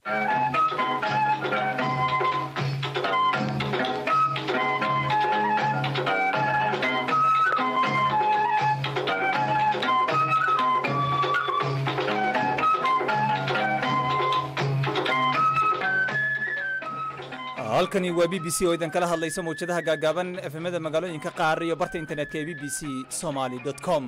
halkani waa b b c oo idin kala hadlaysa mawjadaha gaagaaban efemada magaalooyinka qaar iyo barta internetka ee b b c somaly com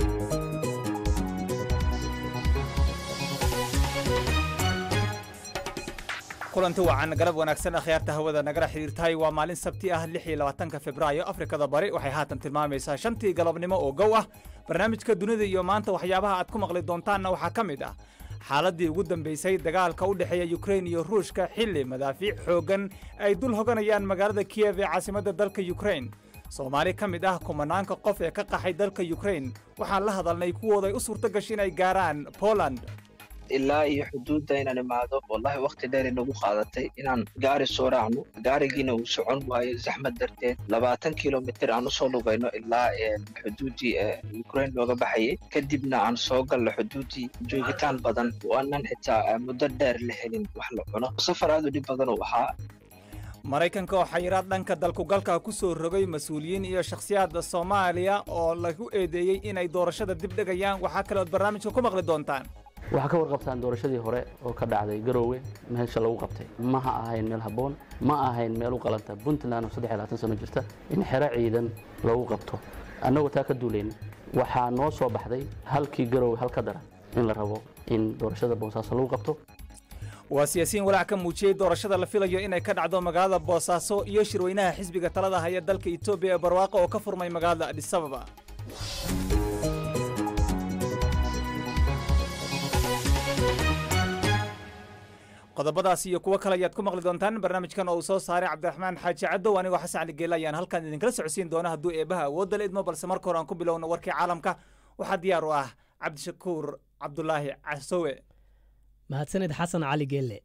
kulanti wacan garab wanaagsan akhyaarta hawada nagala xidhiirtahay waa maalin sabti ah lix iyo labaatanka februaayo afrikada bari waxay haatan tilmaamaysaa shantii galabnimo oo gow ah barnaamijka dunida iyo maanta waxyaabaha aad ku maqli doontaanna waxaa ka mid ah xaaladdii ugu dambaysay dagaalka u dhexeeya yukrain iyo ruushka xilli madaafiic xooggan ay dul hoganayaan magaalada kiyev ee caasimadda dalka yukrain soomaali ka mid ah kumanaanka qof ee ka qaxay dalka yukrain waxaan la hadalnay kuwooday u suurto gashay inay gaaraan poland ilaa iyo xuduudda inaan imaado wallahi wakhti dheer inagu qaadatay inaan gaari soo raacno gaarigiina uu socon waayo zaxmad darteed labaatan kilomitir aan usoo lugayno ilaa xuduuddii ukrain looga baxayay kadibna aan soo galno xuduuddii joogitaan badan waanan xitaa muddo dheer la helin wax la cuno safar aad u dhib badan uu ahaa maraykanka oo xayiraad dhanka dalkugalka ku soo rogay mas-uuliyiin iyo shakhsiyaadda soomaaliya oo lagu eedeeyey inay doorashada dib dhegayaan waxaa kaleood barnaamijka ku maqli doontaan waxaa ka warqabtaan doorashadii hore oo ka dhacday garoowe meesha lagu qabtay ma ha ahayn meel habboon ma ahayn meel u qalanta puntland oo saddex iyo labaatan sano jirta in xero ciidan lagu qabto annagoo taa ka duulayn waxaa noo soo baxday halkii garoowe hal ka daran in la rabo in doorashada boosaaso lagu qabto waa siyaasiyiin walaac ka muujiyey doorashada la filayo inay ka dhacdo magaalada boosaaso iyo shirweynaha xisbiga talada haya dalka etoobiya ee barwaaqo oo ka furmay magaalada adisababa qodobadaas iyo kuwo kale ayaad ku maqli doontaan barnaamijkan oo uu soo saaray cabdiraxmaan xaaji caddow anigoo xasan cali geele ayaan halkan idinkala socodsiin doona hadduu eebaha awoodda la idmo balse marka hore aan ku bilowno warkii caalamka waxaa diyaar u ah cabdishakuur cabdulaahi casowe mahadsaned xasan cali geelle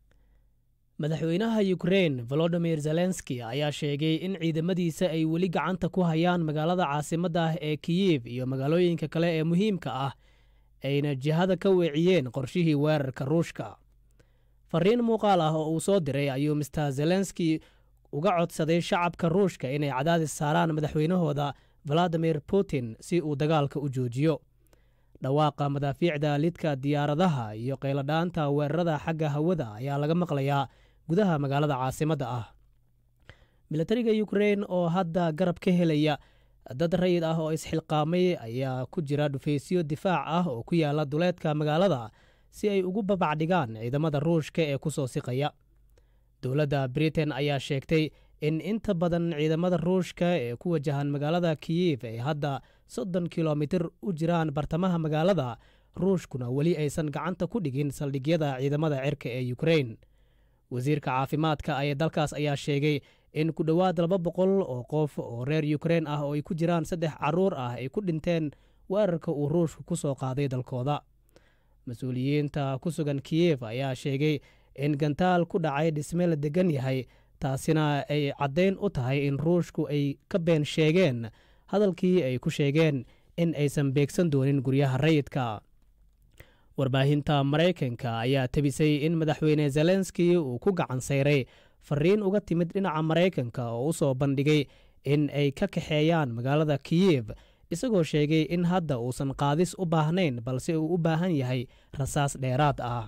madaxweynaha yukrain volodimir zelenski ayaa sheegay in ciidamadiisa ay weli gacanta ku hayaan magaalada caasimadda ah ee kiyif iyo magaalooyinka kale ee muhiimka ah ayna jihada ka weeciyeen qorshihii weerarka ruushka fariin muuqaal ah oo uu soo diray ayuu mister zelenski uga codsaday shacabka ruushka inay cadaadis saaraan madaxweynahooda valadimir putin si uu dagaalka u joojiyo dhawaaqa madaafiicda lidka diyaaradaha iyo qayladhaanta weerarada xagga hawada ayaa laga maqlayaa gudaha magaalada caasimadda ah milatariga yukrain oo hadda garab ka helaya dad rayid ah oo isxilqaamay ayaa ku jira dhufaysyo difaac ah oo ku yaala duleedka magaalada si ay ugu babacdhigaan ciidamada ruushka ee ku soo siqaya dowladda britain ayaa sheegtay in inta badan ciidamada ruushka ee ku wajahan magaalada kiyif ay hadda soddon kilomitir u jiraan bartamaha magaalada ruushkuna weli aysan gacanta ku dhigin saldhigyada ciidamada cirka ee yukrain wasiirka caafimaadka ee dalkaas ayaa sheegay in ku dhowaad laba boqol oo qof oo reer yukrain ah oo ay ku jiraan saddex carruur ah ay ku dhinteen weerarka uu ruushku ku soo qaaday dalkooda mas-uuliyiinta ku sugan kiyef ayaa sheegay in gantaal ku dhacay dhisme la degan yahay taasina ay caddayn u tahay in ruushku ay ka been sheegeen hadalkii ay ku sheegeen in aysan beegsan doonin guryaha rayidka warbaahinta maraykanka ayaa tebisay in madaxweyne zelenski uu ku gacan sayray fariin uga timid dhinaca maraykanka oo u soo bandhigay in ay ka kaxeeyaan magaalada kiyef isagoo sheegay in hadda uusan qaadis u baahnayn balse uu u baahan yahay rasaas dheeraad ah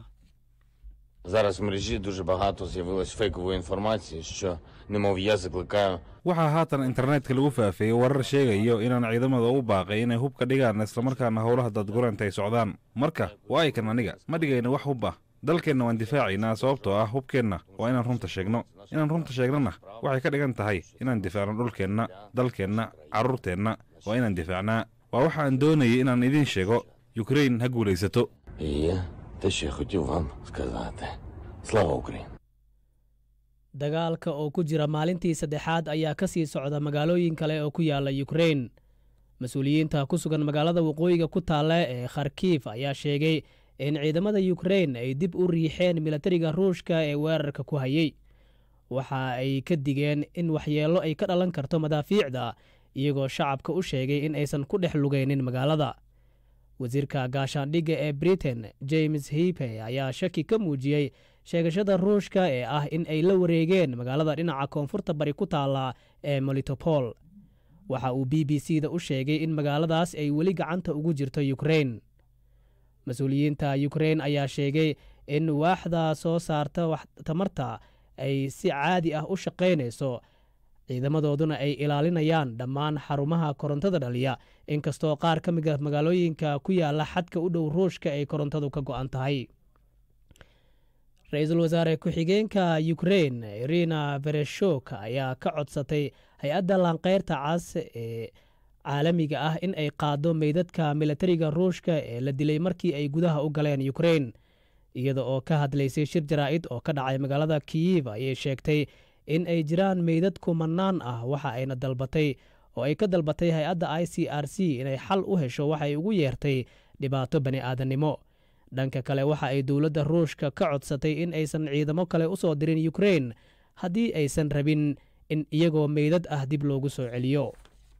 Зараз в мережі дуже багато з'явилось фейкової інформації, що немов я закликаю. waxaa haatan internetka lagu faafeeyey warar sheegayo inaan ciidamada u baaqay inay hub ka dhigaan islamarkaana howlaha dadguranta ay socdaan marka waa aykan aniga ma dhigayna wax hub ah dalkeenna waan difaacaynaa sababtoo ah hubkeenna waa inaan runta sheegno inaan runta sheegnona waxay ka dhigan tahay inaan difaacno dhulkeenna dalkeenna carruurteenna waa inaan difaacnaa waa waxa aan doonayay inaan idiin sheego yukrain ha guulaysato І те, що я хотів вам сказати. Слава Україні! dagaalka oo ku jira maalintii saddexaad ayaa ka sii socda magaalooyin kale oo ku yaala yukrain mas-uuliyiinta ku sugan magaalada waqooyiga ku taalla ee kharkiif ayaa sheegay in ciidamada yukrain ay dib u riixeen milatariga ruushka ee weerarka ku hayey waxa ay ka digeen in waxyeello ay ka dhalan karto madaafiicda iyagoo shacabka u sheegay in aysan ku dhex lugaynin magaalada wasiirka gaashaandhigga ee britain james hipe ayaa shaki ka muujiyey sheegashada ruushka ee ah in ay la wareegeen magaalada dhinaca koonfurta bari ku taalla ee molitopol waxa uu b b c da u sheegay in magaaladaas ay weli gacanta ugu jirto yukrein mas-uuliyiinta yukrein ayaa sheegay in waaxda soo saarta tamarta ay si caadi ah u shaqaynayso ciidamadooduna ay ilaalinayaan dhammaan xarumaha korontada dhaliya inkastoo qaar ka mid a magaalooyinka ku yaala xadka u dhow ruushka ay korontadu ka go'an tahay ra-iisul wasaare ku-xigeenka yukrein irina bereshok ayaa ka codsatay hay-adda laanqeyrta cas ee caalamiga ah in ay qaado meydadka milatariga ruushka ee la dilay markii ay gudaha u galeen yukrein iyada oo ka hadlaysay shir jaraa'id oo ka dhacay magaalada kiyif ayay sheegtay in ay jiraan meydad kumanaan ah waxa ayna dalbatay oo ay ka dalbatay hay-adda i c r c inay xal u hesho waxay ugu yeertay dhibaato bani aadannimo dhanka kale waxa ay dowladda ruushka ka codsatay in aysan ciidamo kale u soo dirin yukrein haddii aysan rabin in iyagoo meydad ah dib loogu soo celiyo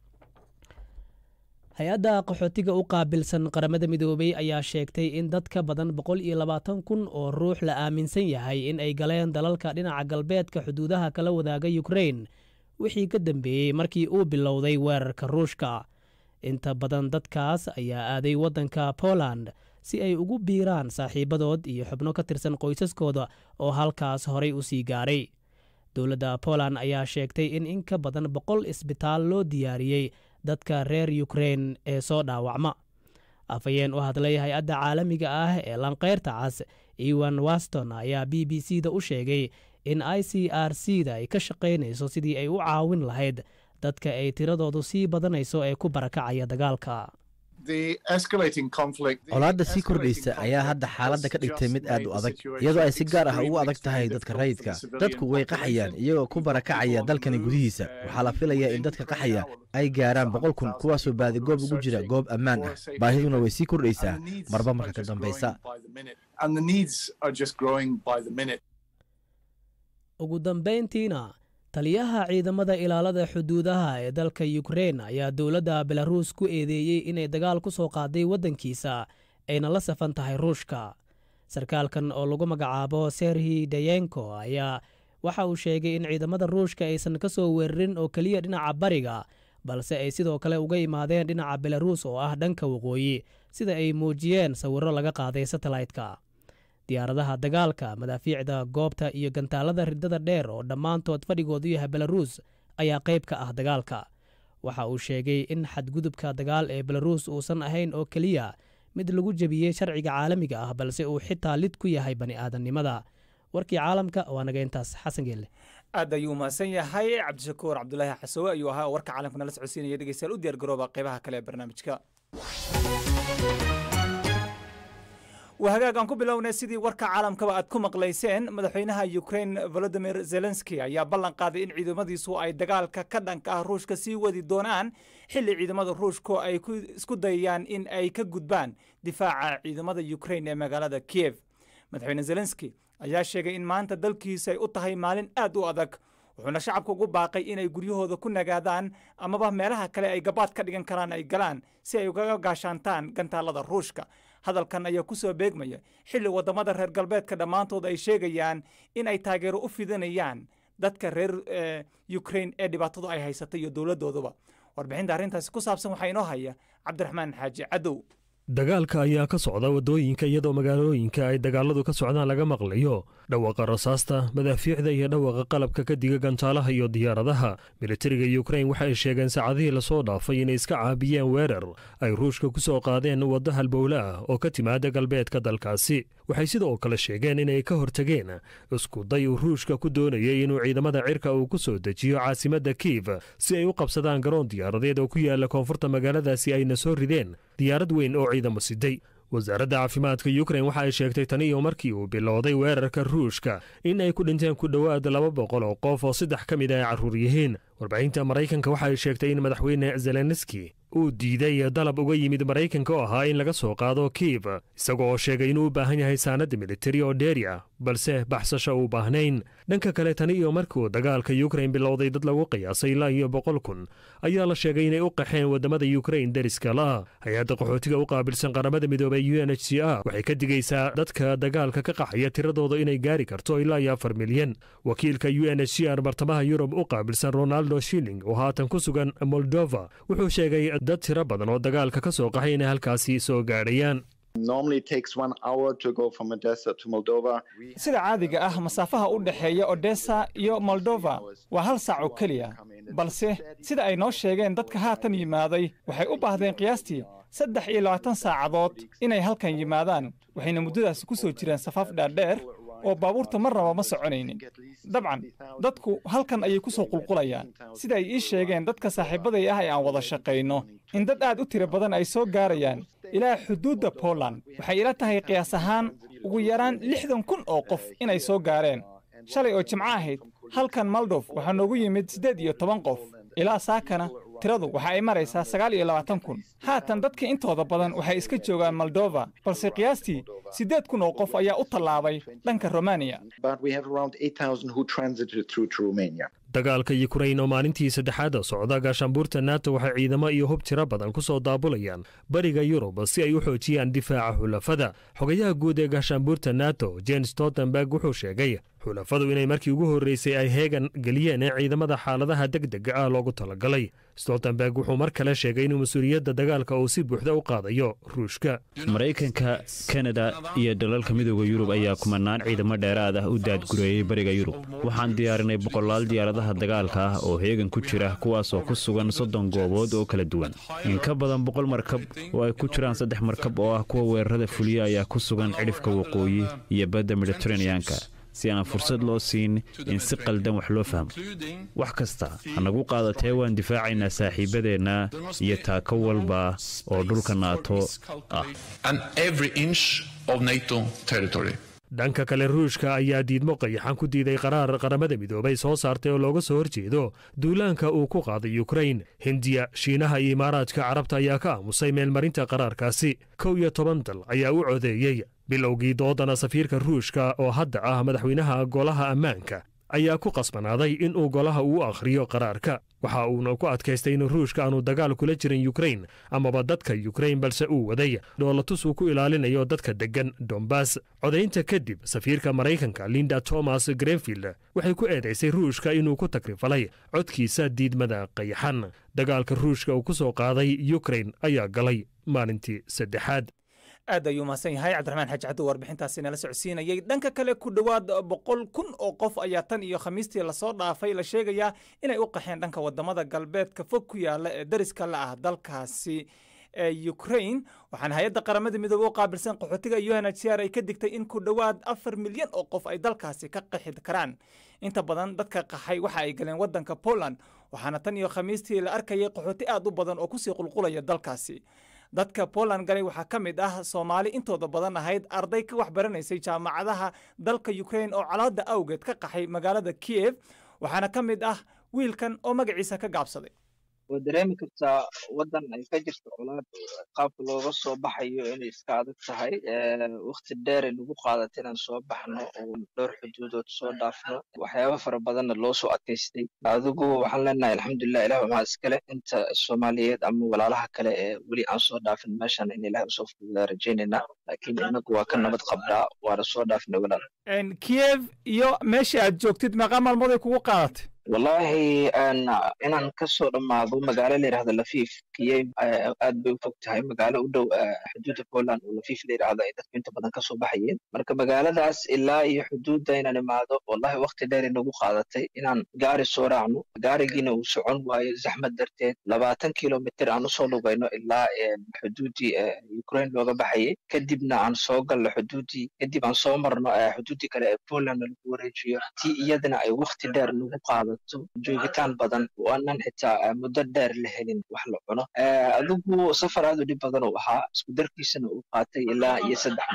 hay-adda qaxootiga u qaabilsan qaramada midoobey ayaa sheegtay in dad ka badan boqol iyo labaatan kun oo ruux la aaminsan yahay in ay galeen dalalka dhinaca galbeedka xuduudaha kala wadaaga yukrein wixii ka dambeeyey markii uu bilowday weerarka ruushka inta badan dadkaas ayaa aaday waddanka poland si ay ugu biiraan saaxiibadood iyo xubno ka tirsan qoysaskooda oo halkaas horay u sii gaaray dowladda poland ayaa sheegtay in in ka badan boqol isbitaal loo diyaariyey dadka reer yukrein ee soo dhaawacma afhayeen u hadlay hay-adda caalamiga ah ee lanqeyrta cas ewan waston ayaa b b c da u sheegay in i c r c da ay ka shaqaynayso sidii ay u caawin lahayd dadka ay tiradoodu sii badanayso ee ku barakacaya dagaalka colaadda sii kordhaysa ayaa hadda xaaladda ka dhigtay mid aad u adag iyadoo ay si gaar ah ugu adag tahay dadka rayidka dadku way qaxayaan iyagoo ku barakacaya dalkani gudihiisa waxaa la filayaa in dadka qaxaya ay gaaraan boqol kun kuwaasoo baadigoob ugu jira goob ammaan ah baahiduna way sii kordhaysaa marba marka ka dambaysa ugu dambayntiina taliyaha ciidamada ilaalada xuduudaha ee dalka yukrein ayaa dowladda belaruus ku eedeeyey inay dagaal ku soo qaaday waddankiisa ayna la safan tahay ruushka sarkaalkan oo lagu magacaabo serhi dayenko ayaa waxa uu sheegay in ciidamada ruushka aysan ka soo weerarin oo keliya dhinaca bariga balse ay sidoo kale uga imaadeen dhinaca belaruus oo ah dhanka waqooyi sida ay muujiyeen sawirro laga qaaday satellaytka diyaaradaha dagaalka madaafiicda goobta iyo gantaalada riddada dheer oo dhammaantood fadhigoodu yahay belaruus ayaa qayb ka ah dagaalka waxa uu sheegay in xadgudubka dagaal ee belaruus uusan ahayn oo keliya mid lagu jebiyey sharciga caalamiga ah balse uu xitaa lid ku yahay bani aadamnimada warkii caalamka waa naga intaas xasan geelle aad ayuu mahadsan yahay cabdishakuur cabdulaahi xasowe ayuu ahaa oo warka caalamka nala socodsiinaya dhegeystayaal u diyaar garooba qaybaha kale ee barnaamijka waa hagaag aan ku bilownay sidii warka caalamkaba aad ku maqlayseen madaxweynaha ukrain volodimir zelenski ayaa ballan qaaday in ciidamadiisu ay dagaalka ka dhanka ah ruushka sii wadi doonaan xilli ciidamada ruushku ay isku dayayaan in ay ka gudbaan difaaca ciidamada ukrain ee magaalada kiev madaxweyne zelenski ayaa sheegay in maanta dalkiisa ay u tahay maalin aad u adag wuxuuna shacabka ugu baaqay inay guryahooda ku nagaadaan amaba meelaha kale ay gabaad ka dhigan karaan ay galaan si ay ugaga gaashaantaan gantaalada ruushka hadalkan ayaa ku soo beegmaya xilli waddamada reer galbeedka dhammaantood ay sheegayaan in ay taageero u fidanayaan dadka reer ukrain ee dhibaatadu ay haysatay iyo dowladdooduba warbixinta arrintaasi ku saabsan waxaa inoo haya cabdiraxmaan xaaji cadow dagaalka ayaa ka socda waddooyinka iyadoo magaalooyinka ay dagaaladu ka socdaan laga maqlayo dhawaaqa rasaasta madaafiicda iyo dhawaaqa qalabka ka diga gantaalaha iyo diyaaradaha militariga yukrain waxay sheegeen saacadihii lasoo dhaafay inay iska caabiyeen weerar ay ruushka ku soo qaadeen waddo halbowle ah oo ka timaada galbeedka dalkaasi waxay sidoo kale sheegeen inay ka hortageen iskuday uu ruushka ku doonayay inuu ciidamada cirka uu ku soo dejiyo caasimadda kiiv si ay u qabsadaan garoon diyaaradeed oo ku yaala koonfurta magaaladaasi ayna soo rideen diyaarad weyn oo ciidamo siday wasaaradda caafimaadka yukrain waxa ay sheegtay tan iyo markii uu bilowday weerarka ruushka in ay ku dhinteen ku dhowaad laba boqol oo qof oo saddex ka mid a ay carruur yihiin warbaahinta maraykanka waxa ay sheegtay in madaxweyne zelenski uu diiday dalab uga yimid maraykanka oo ahaa in laga soo qaado kiiv isaga oo sheegay inuu u baahan yahay saanad militari oo dheeri ah balse baxsasho u baahnayn dhanka kale tani iyo markii uu dagaalka yukrain bilowday dad lagu qiyaasay ilaa iyo boqol kun ayaa la sheegay inay u qaxeen waddamada yukrain deriska la hay-adda qaxootiga u qaabilsan qaramada midoobey u n h c r waxay ka digaysaa dadka dagaalka ka qaxaya tiradooda inay gaari karto ilaa iyo afar milyan wakiilka u n h c r bartamaha yurub u qaabilsan ronaldo shilling oo haatan ku sugan moldova wuxuu sheegay dad tiro badan oo dagaalka ka soo qaxay inay halkaasi soo gaadhayaan sida caadiga ah masaafaha u dhexeeya odessa iyo moldova waa hal saac oo keliya balse sida ay noo sheegeen dadka haatan yimaaday waxay u baahdeen qiyaastii saddex iyo labaatan saacadood inay halkan yimaadaan waxayna muddadaasi ku soo jireen safaaf dhaadheer oo baabuurta marnaba ma soconaynin dabcan dadku halkan ayay ku soo qulqulayaan sida ay ii sheegeen dadka saaxiibaday ah ee aan wada shaqayno in dad aad u tiro badan ay soo gaarayaan ilaa xuduudda poland waxay ila tahay qiyaas ahaan ugu yaraan lixdan kun oo qof inay soo gaareen shalay oo jimco ahayd halkan maldof waxaa noogu yimid siddeed iyo toban qof ilaa saakana tiradu waxa ay maraysaa sagaal iyo labaatan kun haatan dadka intooda badan waxay iska joogaan moldova balse qiyaastii siddeed kun oo qof ayaa u tallaabay dhanka romaniya dagaalka yukrain oo maalintii saddexaada socda gaashaanbuurta nato waxay ciidamo iyo hub tiro badan ku soo daabulayaan bariga yurub si ay u xoojiyaan difaaca xulafada xogayaha guud ee gaashaanbuurta nato jens stoltenberg wuxuu sheegay xulafadu inay markii ugu horreysay ay heegan geliyeen ee ciidamada xaaladaha degdega ah loogu talagalay stoltenberg wuxuu mar kale sheegay inuu mas-uuliyadda dagaalka uu si buuxda u qaadayo ruushka maraykanka kanada iyo dalalka midooda yurub ayaa kumanaan ciidamo dheeraad ah u daadgureeyey bariga yurub waxaan diyaarinay boqolaal diyaaradaha dagaalka ah oo heegan ku jira kuwaasoo ku sugan soddon goobood oo kala duwan in ka badan boqol markab oo ay ku jiraan saddex markab oo ah kuwa weerarada fuliya ayaa ku sugan cidhifka waqooyi iyo badda mediteraneanka si aan fursad loo siin in si qaldan wax loo fahmo wax kasta hanagu qaadatee waan difaacaynaa saaxiibadeenna iyo taako walba oo dhulka naato ah dhanka kale ruushka ayaa diidmo qayaxan ku diiday qaraar qaramada midoobay soo saartay oo looga soo horjeedo duulaanka uu ku qaaday yukrain hindiya shiinaha iyo imaaraadka carabta ayaa ka aamusay meelmarinta qaraarkaasi kow iyo toban dal ayaa u codeeyey bilowgii doodana safiirka ruushka oo hadda ah madaxweynaha golaha ammaanka ayaa ku qasbanaaday inuu golaha uu akhriyo qaraarka waxa uuna ku adkaystay in ruushka aanu dagaal kula jirin yukrain amaba dadka yukrain balse uu waday dhoolatus uu ku ilaalinayo dadka deggan dombas codaynta kadib safiirka maraykanka linda thomas grenfield waxay ku eedaysay ruushka inuu ku takrifalay codkiisa diidmada qayaxan dagaalka ruushka uu ku soo qaaday yukrain ayaa galay maalintii saddexaad aad ayuu mahadsan yahay cabdiraxmaan xaaji caddo warbixintaasi nala socodsiinayay dhanka kale ku dhowaad boqol kun oo qof ayaa tan iyo khamiistii lasoo dhaafay la sheegayaa inay u qaxeen dhanka wadamada galbeedka fog ku yaala ee dariska la ah dalkaasi ee ukrain waxaana hay-adda qaramada midoobe u qaabilsan qaxootiga u n h c r ay ka digtay in ku dhowaad afar milyan oo qof ay dalkaasi ka qaxi karaan inta badan dadka qaxay waxa ay galeen wadanka poland waxaana tan iyo khamiistii la arkayay qaxooti aad u badan oo kusii qulqulaya dalkaasi dadka poland galay waxaa ka mid ah soomaali intooda badan ahayd arday ka wax baranaysay jaamacadaha dalka ukrain oo colaada awgeed ka qaxay magaalada kiev waxaana ka mid ah wiilkan oo magaciisa ka gaabsaday waa dareemi kartaa waddan ay ka jirto colaad qaabka looga soo baxayo inay iska adag tahay wakti dheer ay nagu qaadata inaan soo baxno oo dhowr xuduudood soo dhaafno waxyaaba fara badanna loo soo adkaystay adigu waxaan leenahay alxamdulilah ilah maxaa iskale inta soomaaliyeed ama walaalaha kale ee weli aan soo dhaafin meeshan in ilaah usoo fududaa rajaynaynaa laakiin inagu waa ka nabad qabnaa waana soo dhaafnay walaal kiev iyo meeshii aad joogtid meeqaa maalmood ay kugu qaadatay wallahi inaan kasoo dhammaado magaalo la yidhahdo lafiif kiev aad bay u fog tahay magaalo u dhow xuduudda poland oo lafiif la yidhahdo ay dadku inta badan kasoo baxayeen marka magaaladaas ilaa iyo xuduudda inaan imaado wallahi wakti dheer inagu qaadatay inaan gaari soo raacno gaarigiina uu socon waayo zaxmad darteed labaatan kilomitr aan usoo lugayno ilaa xuduuddii ukraine looga baxayay kadibna aan soo galno xuduuddii kadib aan soo marno xuduuddii kale ee poland lagu wareejiyo tii iyadana ay wakti dheer nagu qaadato joogitaan badan oo aanan xitaa muddo dheer la helin wax la cuno adigu safar aad u dhib badan uu ahaa isku darkiisana uu qaatay ilaa iyo saddex maalmood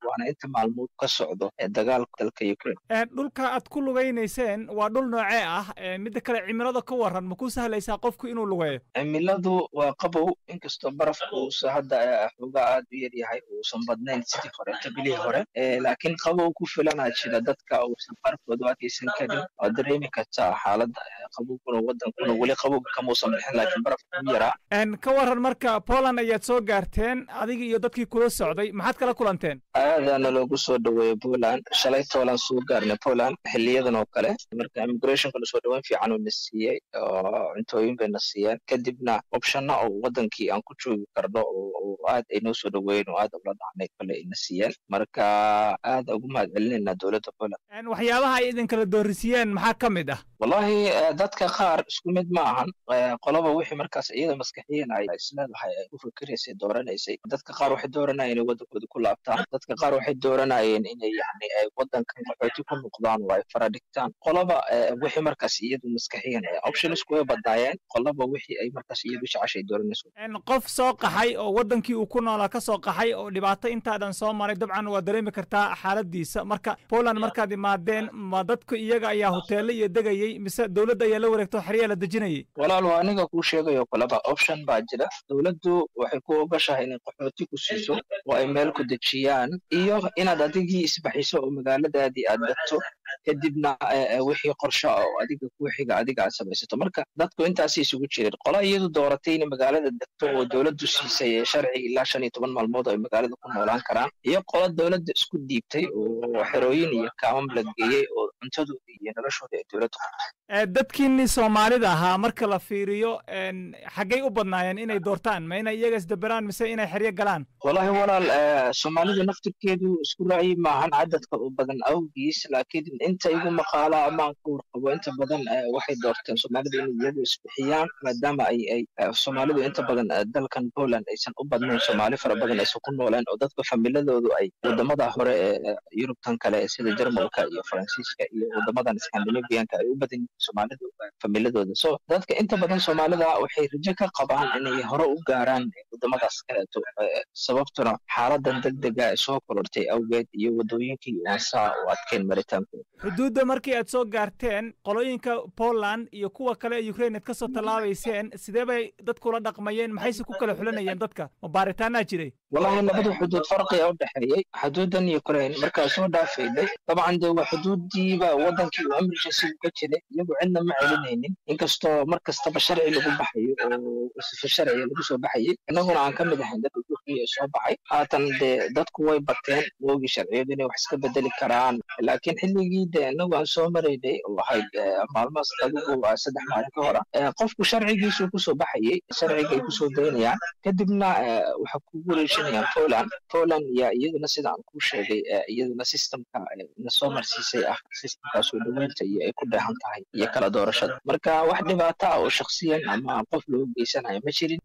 waana inta maalmood ka socdo ee dagaalka dalka ukraine dhulka aad ku lugaynayseen waa dhul noocee ah midda kale cimilada ka waran ma ku sahlaysaa qofku inuu lugeeyo cimiladu waa qabow inkastoo barafka uusa hadda xoogaa aad u yaryahay uusan badnayn sidii horeeta bilihii hore laakiin qabow ku filanaa jira dadka uusan barafkooda adkaysan karin oo dareemi kartaa xaaladda qabowguna wadankuna weli qabowga kamuusan bixin laakiin barafka u yaraa ka waran marka poland ayaad soo gaarteen adiga iyo dadkii kula socday maxaad kala kulanteen aadaana loogu soo dhaweeyey poland shalay toolan soo gaarnay poland xiliyadan oo kale marka immigrationka lasoo dhaweyn fiican uu na siiyey oo cuntooyin bay na siiyeen kadibna opshana oo wadankii aan ku joogi karno oo aad ay noo soo dhaweeyeen oo aad ula dhacnay kale ay na siiyeen marka aad ugu mahad celinayna dowladda poland waxyaabaha ay idinkala doorisiiyeen maxaa ka mid ah wallahi dadka qaar isku mid ma ahan qoloba wixii markaas iyada maskaxiyan ay isleedahay ay ku fikiraysay dooranaysay dadka qaar waxay dooranayeen inay wadankooda ku laabtaan dadka qaar waxay dooranayeen inay yani ay wadankan qaxooti ku noqdaan oo ay fara dhigtaan qoloba wixii markaas iyadu maskaxiyan optionsku way badnaayeen qoloba wixii ay markaas iyadu jeceshay dooranayso qof soo qaxay oo wadankii uu ku noolaa ka soo qaxay oo dhibaato intaadan soo maray dabcan waa dareemi kartaa xaaladiisa marka poland markaad imaadeen ma dadku iyaga ayaa hoteelo iyo degayay mise dowladda ayaa la wareegto xeryaa la dejinayay walaal waa aniga kuu sheegayo kaleba option baa jira dowladdu waxay ku ogashahay inay qaxooti ku siiso oo ay meel ku dejiyaan iyo inaad adigii isbaxiso oo magaaladaadii aad degto kadibna wixii qorsho ah oo adiga kuu xiga adiga aad samaysato marka dadku intaasay isugu jireen qola iyadu dooratay inay magaalada degto oo dowladdu siisay sharci ilaa shan iyo toban maalmood ay magaalada ku noolaan karaan iyo qola dowladda isku dhiibtay oo xerooyin iyo kaamam la geeyey oo cuntadooda iyo noloshooda ay dowladdu dadkiinii soomaalida ahaa marka la fiiriyo xaggay u badnaayeen inay doortaan ma inay iyaga isdaberaan mise inay xeryo galaan wallahi walaal soomaalidu naftirkeedu isku ra'yi maahan cadadka u badan awgiis laakiin inta igu maqaala amaan ka warqabo inta badan waxay doorteen soomaalidu inay iyagu isbixiyaan maadaama ay ay soomaalidu inta badan dalkan poland aysan u badnayn soomaali fara badan aysan ku nooleen oo dadka familadoodu ay wadamada hore ee yurubtan kale sida jarmalka iyo faransiiska iyo wadamadan scandinavianka ay u badan soomaalidu familadooda so dadka inta badan soomaalida waxay rajo ka qabaan inay hore u gaaraan wadamadaas kaleeto sababtuna xaaladan degdega ee soo korortay awgeed iyo wadooyinkii waasaa u adkeen maritaankooda xuduudda markii aad soo gaarteen qolooyinka poland iyo kuwa kale ee ukraine aad ka soo tallaabayseen sidee bay dadkula dhaqmayeen maxayse ku kala xulanayeen dadka ma baaritaanaa jiray wallahi labada xuduud farqiga u dhexeeyey xuduudan ukraine markaa soo dhaafaynay dabcan dee waa xuduudiiba wadankii uu emergency ka jiray iyagu cidna ma celinaynin inkastoo mar kastaba sharci lagu baxayo oo sifa sharciga lagu soo baxayay innaguna aan ka mid ahayn dadka turkiya ee soo baxay haatan dee dadku way bateen woogii sharciyadu inay wax iska bedeli karaan laakiin xilligii dee inagu aan soo maraynay oo ahayd maalmahaas adigu saddex maalin ka hora qofku sharcigiisuu kusoo baxayay sharciga ay kusoo daynayaan kadibna waxa ku wareejinayaan poland poland yaa iyaduna sida aan kuu sheegay iyaduna systemka na soo marsiisay ah systemkaasoo dhaweynta iyo ay ku dheehan tahay iyo kala doorashada marka wax dhibaato ah oo shaksiyan ama qof loo geysanayo ma jirin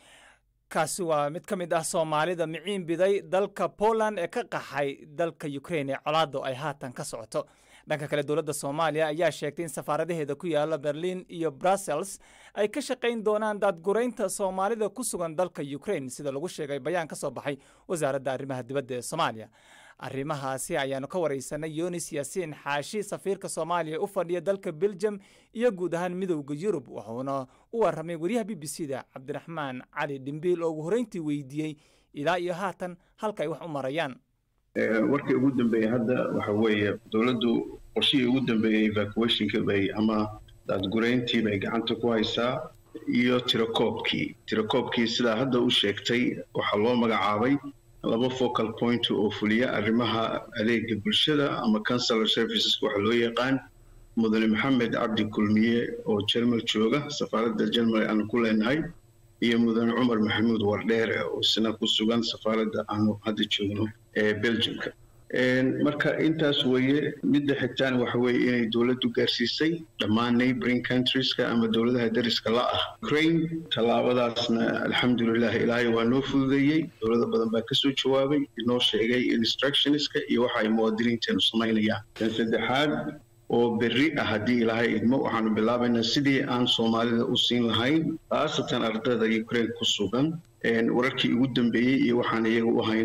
kaasi waa mid ka mid ah soomaalida miciin biday dalka poland ee ka qaxay dalka ukraine ee colaado ay haatan ka socoto dhanka kale dowladda soomaaliya ayaa sheegtay in safaaradaheeda ku yaala berlin iyo brussels ay ka shaqayn doonaan daadguraynta soomaalida ku sugan dalka ukraine sida lagu sheegay bayaan ka soo baxay wasaaradda arrimaha dibadda ee soomaaliya arrimahaasi ayaanu ka waraysanay yonis yaasiin xaashi safiirka soomaaliya u fadhiya dalka belgium iyo guud ahaan midowda yurub wuxuuna u warramay wariyaha b b c da cabdiraxmaan cali dhimbiil oo ugu horreyntii weydiiyey ilaa iyo haatan halka ay wax u marayaan warkii ugu dambeeyey hadda waxa weeye dowladdu qorshihii ugu dambeeyey evacuationka bay ama daadgurayntii bay gacanta ku haysaa iyo tirakoobkii tirakoobkii sidaa hadda u sheegtay waxaa loo magacaabay laba focal point oo fuliya arrimaha adeega bulshada ama consular services waxa loo yaqaan mudane maxamed cabdi kulmiye oo jermal jooga safaaradda jermal aanu ku leenahay iyo mudane cumar maxamuud wardheere oo isna ku sugan safaaradda aanu hadda joogno ee belgiumka marka intaas weeye midda xigtaan waxa weeye inay dowladdu gaarsiisay dhammaan neighboring countrieska ama dowladaha dariska la ah ukraine tallaabadaasna alxamdulilah ilaahay waa noo fududeeyey dowlado badan baa kasoo jawaabay inoo sheegay instructionska iyo waxa ay muwaadiniinteenu samaynayaan tan saddexaad oo berri ah haddii ilaahay idmo waxaanu bilaabaynaa sidii aan soomaalida u siin lahayn khaasatan ardayda ukraine ku sugan wararkii ugu dambeeyey iyo waxaan iyaga u hayno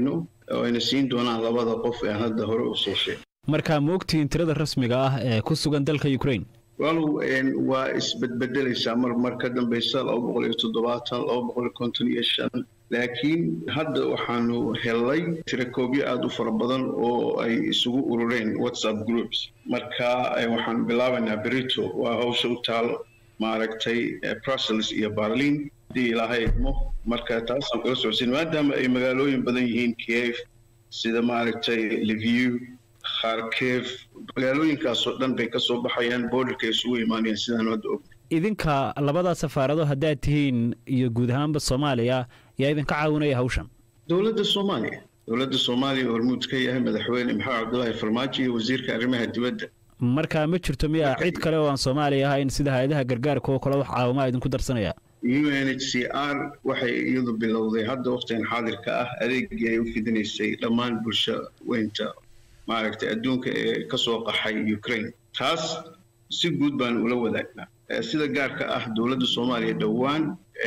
oo ayna siin doonaan labada qof ee aan hadda hore u soo sheegay markaa ma ogtihiin tirada rasmiga ah ee ku sugan dalka ukraine walow waa isbedbedelaysaa mar mar ka dambaysa laba boqol iyo toddobaatan laba boqol iyo konton iyo shan laakiin hadda waxaanu helnay tirakoobyo aada u fara badan oo ay isugu urureen whatsapp groups marka waxaan bilaabaynaa berito waa hawsha u taalo maaragtay brussels iyo berlin haddii ilaahay idmo marka taasaan kula socodsiin maadaama ay magaalooyin badan yihiin kiev sida maaragtay liviu kharkev magaalooyinkaasoo dhan bay ka soo baxayaan boordarka isugu imaanayaan sidaan hadda og idinka labadaa safaarado haddaad tihiin iyo guud ahaanba soomaaliya yaa idinka caawinaya hawshan dowladda soomaaliya dowladda soomaaliya hormuud ka yahay madaxweyne maxamed cabdulaahi farmaajo iyo wasiirka arrimaha dibadda marka ma jirto miya cid kale oo aan soomaaliya ahayn sida hay-adaha gargaarka oo kale wax caawima idinku darsanaya u n h c r waxay iyadu bilowday hadda waqtigan xaadirka ah adeegii ay u fidinaysay dhammaan bulsho weynta maaragtay adduunka ee ka soo qaxay ukraine taas si guud baan ula wadaagnaa sida gaarka ah dowladda soomaaliya dhowaan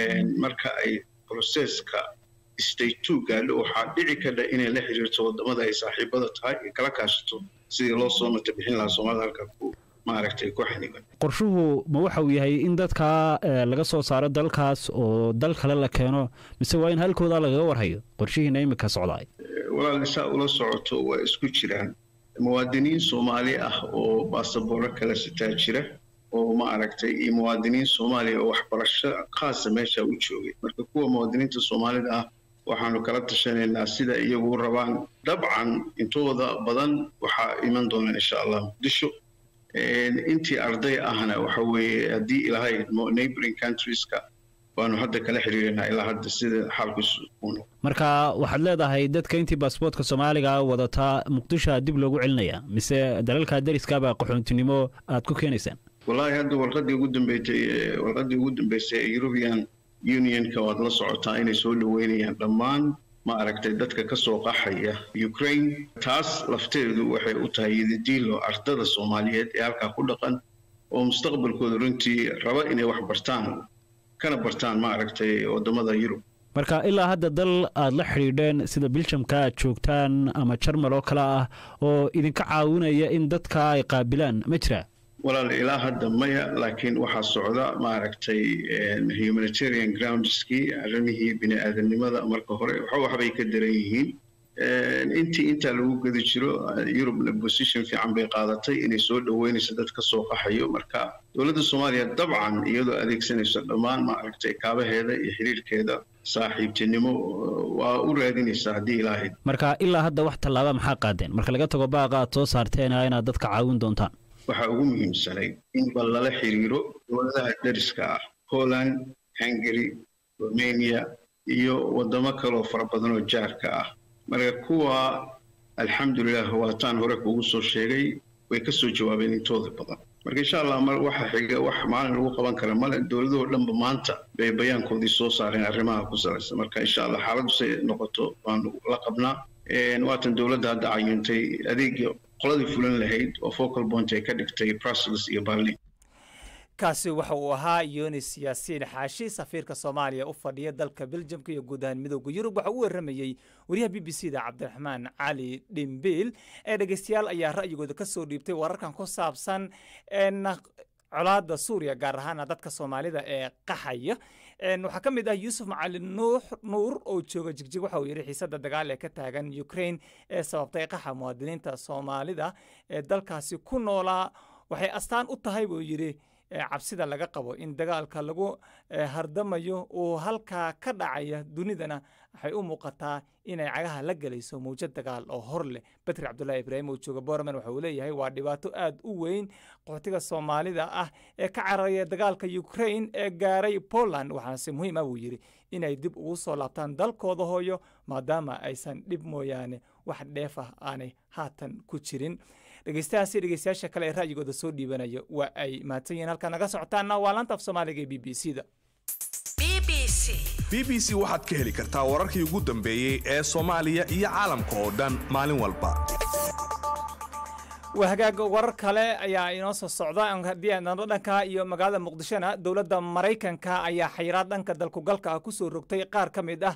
marka ay broseska state two gaadho waxaa dhici kadha inay la xiriirto wadamada ay saaxiibada tahay ay kala kaashato sidii loo soo mata bixin lahaa soomaalida halka ku maaragtay ku xaniban qorshuhu ma waxa uu yahay in dadkaa laga soo saaro dalkaas oo dal kale la keeno mise waa in halkooda lagaga warhayo qorshihiina imika socdaay walaal saa ula socoto waa isku jiraan muwaadiniin soomaali ah oo baasabooro kala sitaa jira oo ma aragtay iyo muwaadiniin soomaaliya oo waxbarasho khaasa meesha u joogay marka kuwa muwaadiniinta soomaalida ah waxaanu kala tashanaynaa sida iyagu rabaan dabcan intooda badan waxaa iman doonaan insha allah muqdisho intii arday ahna waxa weeye haddii ilaahay idmo neighboring countrieska waanu hadda kala xiriirinaa ilaa hadda sida xaalkiisu uu noqo marka waxaad leedahay dadka intii baasboortka soomaaliga wadataa muqdishoa dib loogu celinaya mise dalalka dariskaaba qaxoontinimo aad ku keenaysaan wallaahi hadda warqadii ugu dambeysay warqadii ugu dambeysay ee european unionka waad la socotaa inay soo dhaweynayaan dhammaan ma aragtay dadka ka soo qaxaya ukraine taas lafteedu waxay u tahay yidadiilo ardada soomaaliyeed ee halkaa ku dhaqan oo mustaqbalkooda runtii raba inay wax bartaan kana bartaan ma aragtay wadamada yurub marka ilaa hadda dal aad la xidhiidheen sida biljamka aad joogtaan ama jarmal oo kale ah oo idinka caawinaya in dadka ay qaabilaan ma jiraa walaal ilaa hadda maya laakiin waxaa socda maaragtay humanitarian groundskii arrimihii bini aadamnimada marka hore waxbay ka daran yihiin intii intaa lagu gedi jiro yurubna position fiican bay qaadatay inay soo dhaweynayso dad ka soo qaxayo marka dowladda soomaaliya dabcan iyadoo adeegsanayso dhammaan maaragtay kaabaheeda iyo xiriirkeeda saaxiibtinimo waa u raadinaysaa haddii ilaahayd marka ilaa hadda wax tallaaba maxaa qaadeen marka laga tago baaqa aad soo saarteena inaad dadka caawin doontaan waxaa ugu muhiimsanay in bal lala xiriiro dowladaha dariska ah poland hungary romania iyo wadamo kaloo fara badan oo jaarka ah marka kuwa alxamdulilah waataan hore kuugu soo sheegay way ka soo jawaabeen intooda badan marka insha allah mar waxa xiga wax maalin lagu qaban kara male dowladahoo dhanba maanta bay bayaankoodii soo saareen arrimaha ku salaysan marka insha allah xaaladdu say noqoto waanu la qabnaa waatan dowladda hadda cayuntay adeegii qoladii fulan lahayd oo focal point ay ka dhigtay brussels iyo berlin kaasi waxa uu ahaa yunis yaasiin xaashi safiirka soomaaliya u fadhiya dalka beljamka iyo guud ahaan midooda yurub waxa uu waramayey wariyaha b b c da cabdiraxmaan cali dhimbiil ee dhegeystayaal ayaa ra'yigooda ka soo dhiibtay wararkan ku saabsan colaada suuriya gaar ahaana dadka soomaalida ee qaxaya waxaa ka mid ah yuusuf macalin nuur oo jooga jigjig waxa uu yidhi xiisada dagaal ee ka taagan ukraine ee sababtay qaxa muwaadiniinta soomaalida ee dalkaasi ku noolaa waxay astaan u tahay buu yidhi cabsida laga qabo in dagaalka lagu hardamayo uu halkaa ka dhacaya dunidana waxay u muuqataa inay cagaha la gelayso mawjad dagaal oo hor leh batri cabdulaahi ibraahim oo jooga boorman waxa uu leeyahay waa dhibaato aad u weyn qaxootiga soomaalida ah ee ka cararaya dagaalka ukraine ee gaaray poland waxaase muhiim ah buu yidhi inay dib ugu soo laabtaan dalkooda hooyo maadaama aysan dhib mooyaane wax dheef ah aanay haatan ku jirin dhegeystahaasi dhegeystayaasha kale ee ra'yigooda soo dhiibanaya waa ay mahadsan yihiin halkaa naga socotaana waa laanta af soomaaliga ee b b c da b b c waxaad ka heli kartaa wararkii ugu dambeeyey ee soomaaliya iyo caalamka oo dhan maalin walba waa hagaag warar kale ayaa inoo soo socda haddii aadnado dhanka iyo magaalada muqdishona dowladda maraykanka ayaa xayiraad dhanka dalkugalka ah kusoo rogtay qaar ka mid ah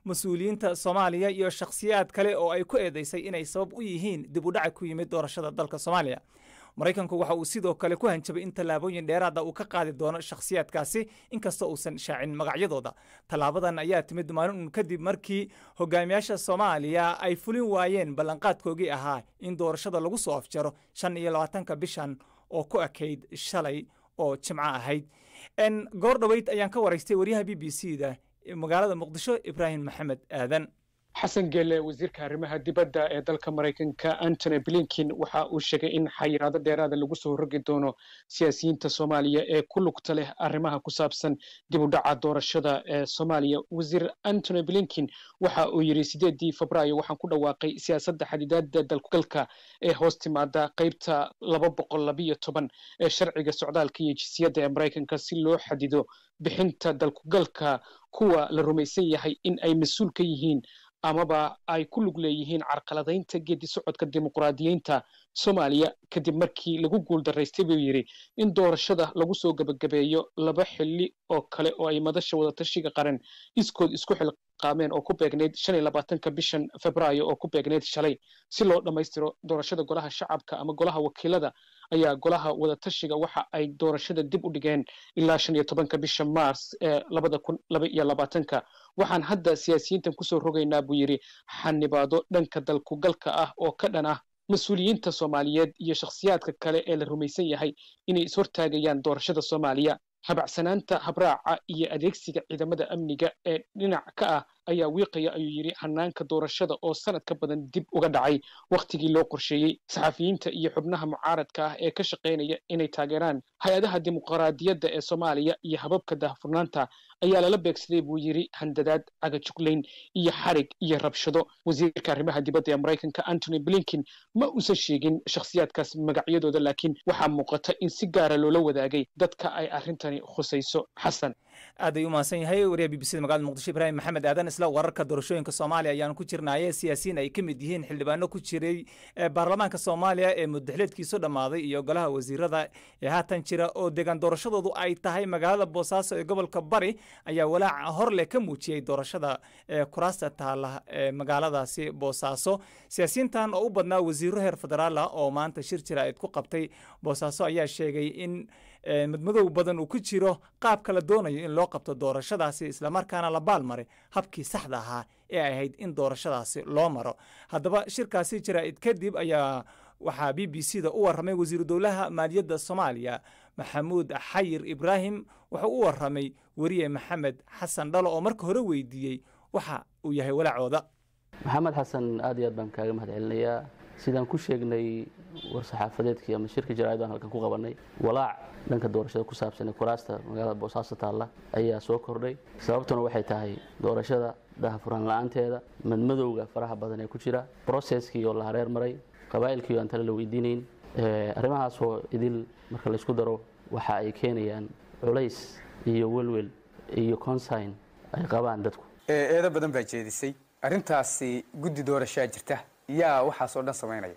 mas-uuliyiinta soomaaliya iyo shakhsiyaad kale oo ay ku eedaysay inay sabab u yihiin dib u dhaca ku yimid doorashada dalka soomaaliya maraykanku waxa uu sidoo kale ku hanjabay in tallaabooyin dheeraada uu ka qaadi doono shakhsiyaadkaasi inkastoo uusan shaacin magacyadooda tallaabadan ayaa timid maalin uun kadib markii hogaamiyaasha soomaaliya ay fulin waayeen ballanqaadkoogii ahaa in doorashada lagu soo afjaro shan iyo labaatanka bishan oo ku ekayd shalay oo jimco ahayd goor dhoweyd ayaan ka waraystay waryaha b b c da magaalada muqdisho ibraahim maxamed aadan xasan geele wasiirka arrimaha dibadda ee dalka maraykanka antony blinkin waxa uu sheegay in xayiraado dheeraada lagu soo rogi doono siyaasiyiinta soomaaliya ee ku lugta leh arrimaha ku saabsan dib u dhaca doorashada ee soomaaliya wasiir antony blinkin waxa uu yidhi sideedii febraayo waxaan ku dhawaaqay siyaasadda xadidaada dalkugalka ee hoos timaada qaybta laba boqol labiyo toban ee sharciga socdaalka iyo jinsiyadda ee maraykanka si loo xadido bixinta dalkugalka kuwa la rumaysan yahay in ay mas-uul ka yihiin amaba ay ku lug leeyihiin carqaladaynta geedi socodka dimuqraadiyiinta soomaaliya kadib markii lagu guuldaraystay buu yidhi in doorashada lagu soo gebagabeeyo laba xilli oo kale oo ay madasha wadatashiga qaran iskood isku xilqaameen oo ku beegnayd shan iyo labaatanka bishan febraayo oo ku beegnayd shalay si loo dhammaystiro doorashada golaha shacabka ama golaha wakiilada ayaa golaha wadatashiga waxa ay doorashada dib u dhigeen ilaa shan iyo tobanka bisha mars ee labada kun laba iyo labaatanka waxaan hadda siyaasiyiintan kusoo rogaynaa buu yidhi xanibaado dhanka dalkugalka ah oo ka dhan ah mas-uuliyiinta soomaaliyeed iyo shakhsiyaadka kale ee la rumaysan yahay inay ishortaagayaan doorashada soomaaliya habacsanaanta habraaca iyo adeegsiga ciidamada amniga ee dhinac ka ah ayaa wiiqaya ayuu yidhi hanaanka doorashada oo sanad ka badan dib uga dhacay wakhtigii loo qorsheeyey saxafiyiinta iyo xubnaha mucaaradka ah ee ka shaqaynaya inay taageeraan hay-adaha dimuqraadiyadda ee soomaaliya iyo hababka daahfurnaanta ayaa lala beegsaday buu yidhi handadaad cagajuglayn iyo xarig iyo rabshado wasiirka arrimaha dibadda ee maraykanka antony blinkin ma uusan sheegin shakhsiyaadkaas magacyadooda laakiin waxaa muuqata in si gaara loola wadaagay dadka ay arrintani khusayso xasan aad ay u mahadsan yahay wariyaha b b c da magaalada muqdisho ibraahim maxamed aadan isla wararka doorashooyinka soomaaliya ayaanu ku jirnaaye siyaasiyiin ay ka mid yihiin xildhibaano ku jiray baarlamaanka soomaaliya ee mudaxleedkiisu dhammaaday iyo golaha wasiirada ee haatan jira oo deegaan doorashadoodu ay tahay magaalada boosaaso ee gobolka bari ayaa walaaca horleh ka muujiyey doorashada ee kuraasta taala ee magaaladaasi boosaaso siyaasiyiintan oo u badnaa wasiiro heer federaala oo maanta shir jira eed ku qabtay boosaaso ayaa sheegay in madmadow badan uu ku jiro qaabka la doonayo in loo qabto doorashadaasi islamarkaana la baalmaray habkii saxda ahaa ee ay ahayd in doorashadaasi loo maro haddaba shirkaasi jaraa'id kadib ayaa waxaa b b c da u warramay wasiiru dowlaha maaliyadda soomaaliya maxamuud xayir ibraahim wuxuu u warramay weriye maxamed xasan dhalo oo marka hore weydiiyey waxa uu yahay walaacooda maxamed xasan aad iyo aad baan kaaga mahad celinayaa sidaan ku sheegnay war-saxaafadeedkii ama shirka jaraa'id baan halkan ku qabanay walaac dhanka doorashada ku saabsan ee kuraasta magaalada boosaaso taalla ayaa soo kordhay sababtuna waxay tahay doorashada daahfuraan la-aanteeda madmadowga faraha badan ee ku jira broceskii oo la hareer maray qabaa'ilkii oo aan tale la weydiinayn arrimahaasoo idil marka laysku daro waxa ay keenayaan culays iyo welwel iyo consign ay qabaan dadku eedo badan baa jeedisay arrintaasi guddi doorashaa jirta yaa waxaas oo dhan samaynaya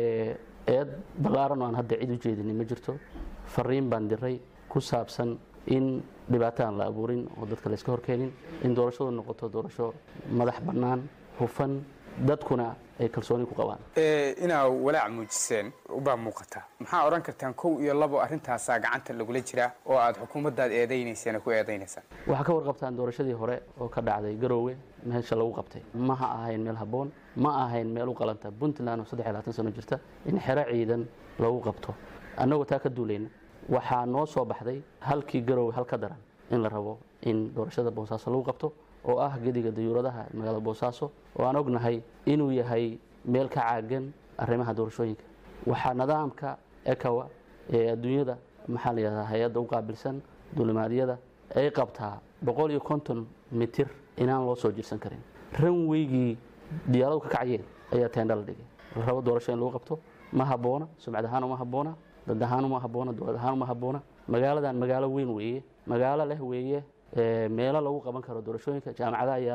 eed ballaaran oo aan hadda cid u jeedinin ma jirto fariin baan diray ku saabsan in dhibaato aan la abuurin oo dadka layska horkeenin in doorashadu noqoto doorasho madax bannaan hufan dadkuna ay kalsooni ku qabaan inaa walaac muujiseen ubaa muuqata maxaa odhan kartaan kow iyo labo arrintaasaa gacanta lagula jiraa oo aad xukuumaddaad eedaynayseen ku eedaynaysaan waxaa ka warqabtaan doorashadii hore oo ka dhacday garoowe meesha lagu qabtay ma ha ahayn meel habboon ma ahayn meel u qalanta puntland oo saddex iyo labaatan sano jirta in xero ciidan lagu qabto annagoo taa ka duulayna waxaa noo soo baxday halkii garoowe hal ka daran in la rabo in doorashada boosaaso lagu qabto oo ah gediga dayuuradaha magaalada boosaaso oo aan ognahay inuu yahay meel ka caagan arrimaha doorashooyinka waxaa nidaamka ekawa ee adduunyada maxaa la yidhahdaa hay-adda u qaabilsan duulimaadyada ay qabtaa boqol iyo konton mitir inaan loo soo jirsan karin ranweygii diyaaradu ka kacayeen ayaa teendha la dhigay la rabo doorasho in lagu qabto ma habboona sumcad ahaan uma habboona dad ahaan uma habboona dowlad ahaan uma habboona magaaladan magaalo weyn weeye magaalo leh weeye meelo lagu qaban karo doorashooyinka jaamacadaha yaalla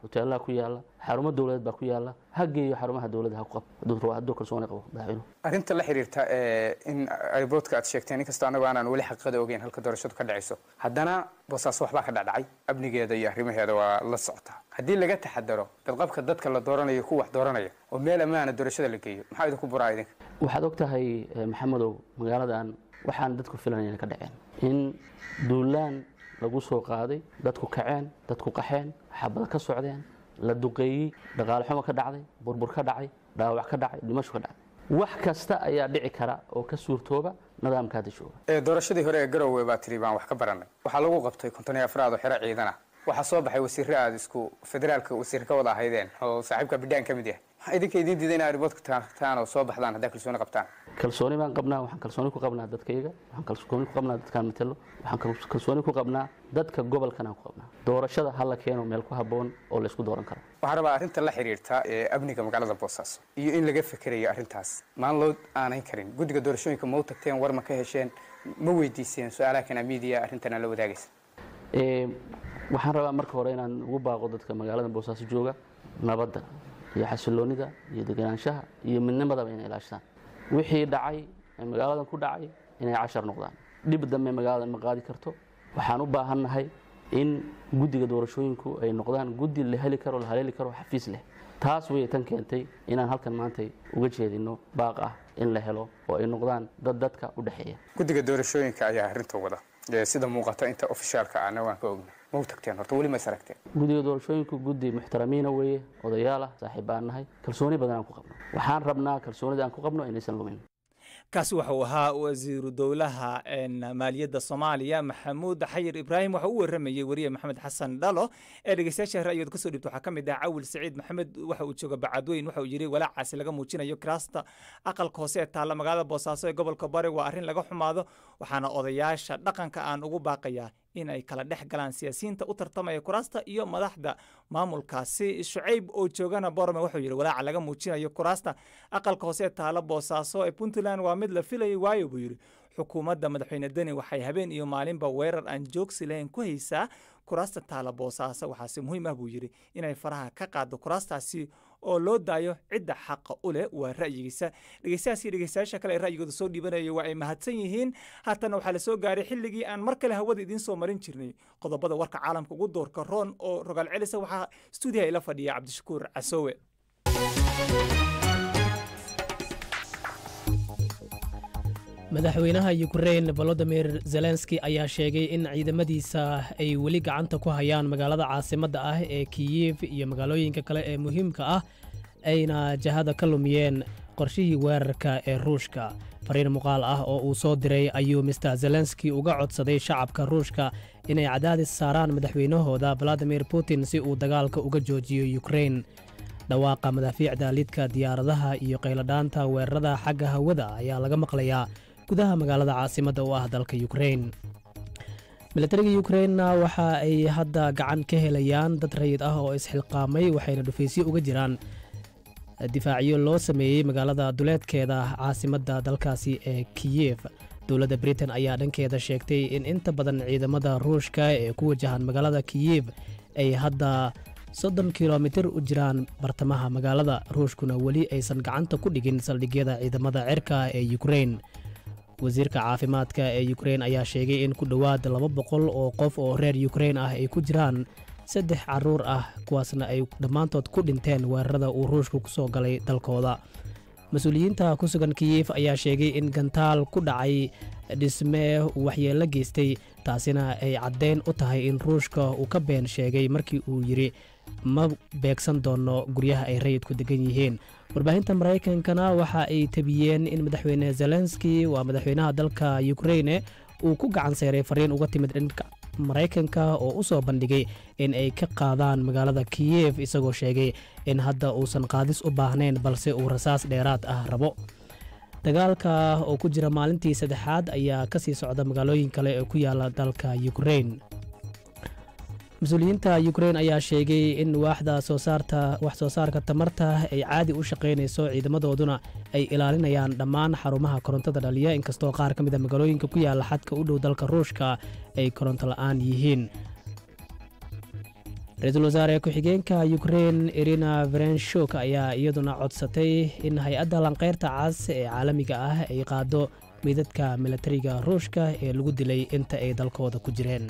hoteelaha ku yaala xarumo dowladeed baa ku yaala ha geeyo xarumaha dowladda ha ku qab hadduu rabo hadduu kalsooni qabo madaxweynuhu arrinta la xiriirta ee in airboodka aad sheegteen inkastoo annagu aanan weli xaqiiqada ogeyn halka doorashadu ka dhacayso haddana boosaaso waxbaa ka dhacdhacay amnigeeda iyo arrimaheeda waa la socotaa haddii laga taxadaro badqabka dadka la dooranayo ku wax dooranaya oo meel ammaana doorashada la geeyo maxaa idinku buraa idinka waxaad og tahay maxamedow magaaladan waxaan dadku filanayna ka dhaceen in duulaan lagu soo qaaday dadku kaceen dadku qaxeen xabada ka socdeen la duqeeyey dhaqaale xumo ka dhacday burbur ka dhacay dhaawac ka dhacay dhimasho ka dhacday wax kasta ayaa dhici kara oo ka suurtooba nidaamka hadda jooga ee doorashadii hore ee garowe baa tiri baan wax ka baranay waxaa lagu qabtay konton iyo afraad oo xero ciidan ah waxaa soo baxay wasiirre aad isku federaalka wasiir ka wada ahaydeen oo saaxiibka bidhaan ka mid yahay maxaa idinka idiin diiday inaa riboodka tagtaan oo soo baxdaan haddaa kalsooni qabtaan kalsooni baan qabnaa waxaan kalsooni ku qabnaa dadkayga waxaan kalsooni ku qabnaa dadkaan matelo waxaan kalsooni ku qabnaa dadka gobolkan aan ku qabnaa doorashada ha la keeno meel ku habboon oo la isku dooran karo waxaan rabaa arrinta la xiriirta ee amniga magaalada boosaaso iyo in laga fekerayo arrintaas maan loo aanayn karin guddiga doorashooyinka ma u tagteen war ma ka hesheen ma weydiiseen su-aalaha kana media arrintana la wadaagaysa waxaan rabaa marka hore inaan ugu baaqo dadka magaalada boosaaso jooga nabadda iyo xasiloonida iyo deganaanshaha iyo midnimadaba inay ilaashadaan wixii dhacay ee magaaladan ku dhacay inay cashar noqdaan dhib dambe magaaladan ma qaadi karto waxaan u baahannahay in guddiga doorashooyinku ay noqdaan guddi la heli karo la haleeli karo xafiis leh taas way tan keentay inaan halkan maantay uga jeedino baaq ah in la helo oo ay noqdaan dad dadka u dhexeeya guddiga doorashooyinka ayaa arrinta wada sida muuqata inta ofishaalka ahna waan ka ogna ma u tagteen horta weli ma is aragteen guddiga doorashooyinku guddi muxtaramiina weeye odayaal ah saaxiib baan nahay kalsooni badan aan ku qabno waxaan rabnaa kalsoonida aan ku qabno inaysan lumin kaasi wuxuu ahaa wasiiru dowlaha maaliyadda soomaaliya maxamuud xayir ibraahim waxa u waramayey weriye maxamed xasan dhalo ee dhegeystayaasha ra'yooda kasoo dhibta waxaa ka mid ah cawil saciid maxamed waxa uu jooga bacadweyn waxa uu yidhi walaacaasi laga muujinayo kiraasta aqalka hoose ee taalla magaalada boosaaso ee gobolka bari waa arrin laga xumaado waxaana odayaasha dhaqanka aan ugu baaqayaa in ay kala dhex galaan siyaasiyiinta u tartamaya kuraasta iyo madaxda maamulkaasi shucayb oo joogana borome wuxuu yidhi walaaca laga muujinayo kuraasta aqalka hoose ee taala boosaaso ee puntland waa mid la filayay waayo buu yidhi xukuumadda madaxweyne deni waxay habeen iyo maalinba weerar aan joogsi lahayn ku haysaa kuraasta taala boosaaso waxaase muhiim ah buu yidhi inay faraha ka qaado kuraastaasi oo loo daayo cidda xaqa u leh waa ra'yigiisa dhegeystayaas iyo dhegeystayaasha kale ee ra'yigooda soo dhiibanaya waa ay mahadsan yihiin haatana waxaa la soo gaaray xilligii aan mar kale hawada idiin soo marin jirnay qodobada warka caalamka ugu doorka roon oo rogaal celisa waxaa stuudiyaha ila fadhiya cabdishakuur casoowe madaxweynaha yukrain volodimir zelenski ayaa sheegay in ciidamadiisa ay weli gacanta ku hayaan magaalada caasimadda ah ee kiyif iyo magaalooyinka kale ee muhiimka ah ayna jahada ka lumiyeen qorshihii weerarka ee ruushka fariin muuqaal ah oo uu soo diray ayuu mister zelenski uga codsaday shacabka ruushka inay cadaadis saaraan madaxweynahooda valadimir putin si uu dagaalka uga joojiyo yukrain dhawaaqa madaafiicda lidka diyaaradaha iyo qayladhaanta weerarada xagga hawada ayaa laga maqlayaa gudaha magaalada caasimadda u ah dalka yukrain milatariga yukrainna waxa ay hadda gacan ka helayaan dad rayid ah oo isxilqaamay waxayna dhufaysyo uga jiraan difaacyo loo sameeyey magaalada duleedkeeda caasimadda dalkaasi ee kiyef dowladda britain ayaa dhankeeda sheegtay in inta badan ciidamada ruushka ee ku wajahan magaalada kiyef ay hadda soddon kilomitir u jiraan bartamaha magaalada ruushkuna weli aysan gacanta ku dhigin saldhigyada ciidamada cirka ee yukrain wasiirka caafimaadka ee yukrain ayaa sheegay in ku dhowaad laba boqol oo qof oo reer yukrain ah ay ku jiraan saddex caruur ah kuwaasna ay dhammaantood ku dhinteen weerarada uu ruushku ku soo galay dalkooda mas-uuliyiinta ku sugan kiyif ayaa sheegay in gantaal ku dhacay dhisme uu waxyeello geystay taasina ay caddeyn u tahay in ruushka uu ka been sheegay markii uu yidhi ma beegsan doono guryaha ay rayidku degan yihiin warbaahinta maraykankana waxa ay tabiyeen in madaxweyne zelenski waa madaxweynaha dalka yukraine uu ku gacan seeray fariin uga timid dhanka maraykanka oo u soo bandhigay in ay ka qaadaan magaalada kiyef isagoo sheegay in hadda uusan qaadis u baahnayn balse uu rasaas dheeraad ah rabo dagaalka oo ku jira maalintii saddexaad ayaa ka sii socda magaalooyin kale ee ku yaala dalka yukrain mas-uuliyiinta yukrain ayaa sheegay in waaxda soosaarta wax soo saarka tamarta ay caadi u shaqaynayso ciidamadooduna ay ilaalinayaan dhammaan xarumaha korontada dhaliya inkastoo qaar ka mid a magaalooyinka ku yaala xadka u dhow dalka ruushka ay koronto la'aan yihiin ra-iisul wasaare ku-xigeenka ukrein irina verenshuk ayaa iyaduna codsatay in hay-adda lanqeyrta cas ee caalamiga ah ay qaado midadka milatariga ruushka ee lagu dilay inta ay dalkooda ku jireen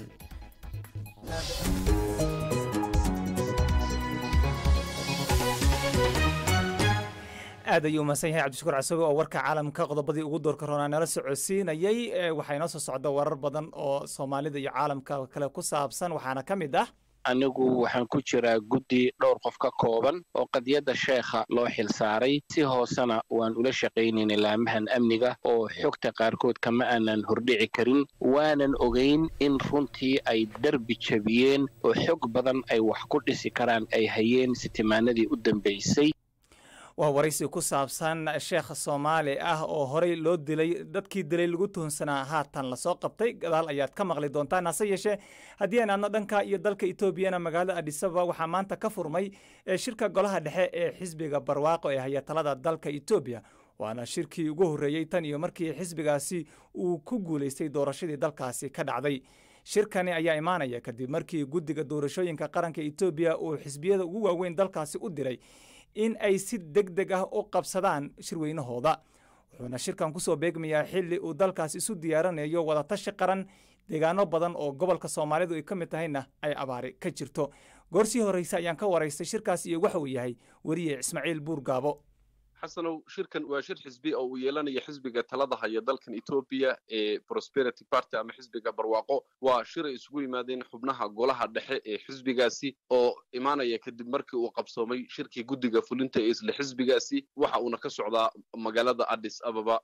aad ayuu umahadsan yahay cabdishukuur casobe oo warka caalamka qodobadii ugu doorka roonaa nala socodsiinayey waxaa inoo soo socda warar badan oo soomaalida iyo caalamka kale ku saabsan waxaana ka mid ah anigu waxaan ku jiraa guddi dhowr qof ka kooban oo qadiyadda sheekha loo xilsaaray si hoosena waan ula shaqaynayna laamahan amniga oo xogta qaarkood kama aanan hordhici karin waanan ogayn in runtii ay derbi jabiyeen oo xog badan ay wax ku dhisi karaan ay hayeen sitimaanadii u dambaysay waa waraysi ku saabsan sheekh soomaali ah oo horey loo dilay dadkii dilay lagu tuhunsanaa haatan lasoo qabtay gadaal ayaad ka maqli doontaan hase yeeshee haddii aan aadno dhanka iyo dalka etoobiyana magaalada adisababa waxaa maanta ka furmay shirka golaha dhexe ee xisbiga barwaaqo ee hayatalada dalka etoobiya waana shirkii ugu horreeyey tan iyo markii xisbigaasi uu ku guulaystay doorashadii dalkaasi ka dhacday shirkani ayaa imaanaya kadib markii guddiga doorashooyinka qaranka etoobiya uu xisbiyada ugu waaweyn dalkaasi u diray in ay si deg deg ah u qabsadaan shirweynahooda wuxuuna shirkan kusoo beegmayaa xilli uu dalkaas isu diyaaranayo wadatashi qaran deegaano badan oo gobolka soomaalidu ay ka mid tahayna ay abaari ka jirto goorsii horreyse ayaan ka waraystay shirkaas iyo waxa uu yahay weriye ismaaciil buur gaabo xasanow shirkan waa shir xisbi oo uu yeelanayo xisbiga talada haya dalkan etoobiya ee prosperity party ama xisbiga barwaaqo waa shir ay isugu yimaadeen xubnaha golaha dhexe ee xisbigaasi oo imaanaya kadib markii uu qabsoomay shirkii guddiga fulinta ee isla xisbigaasi waxa uuna ka socdaa magaalada addis ababa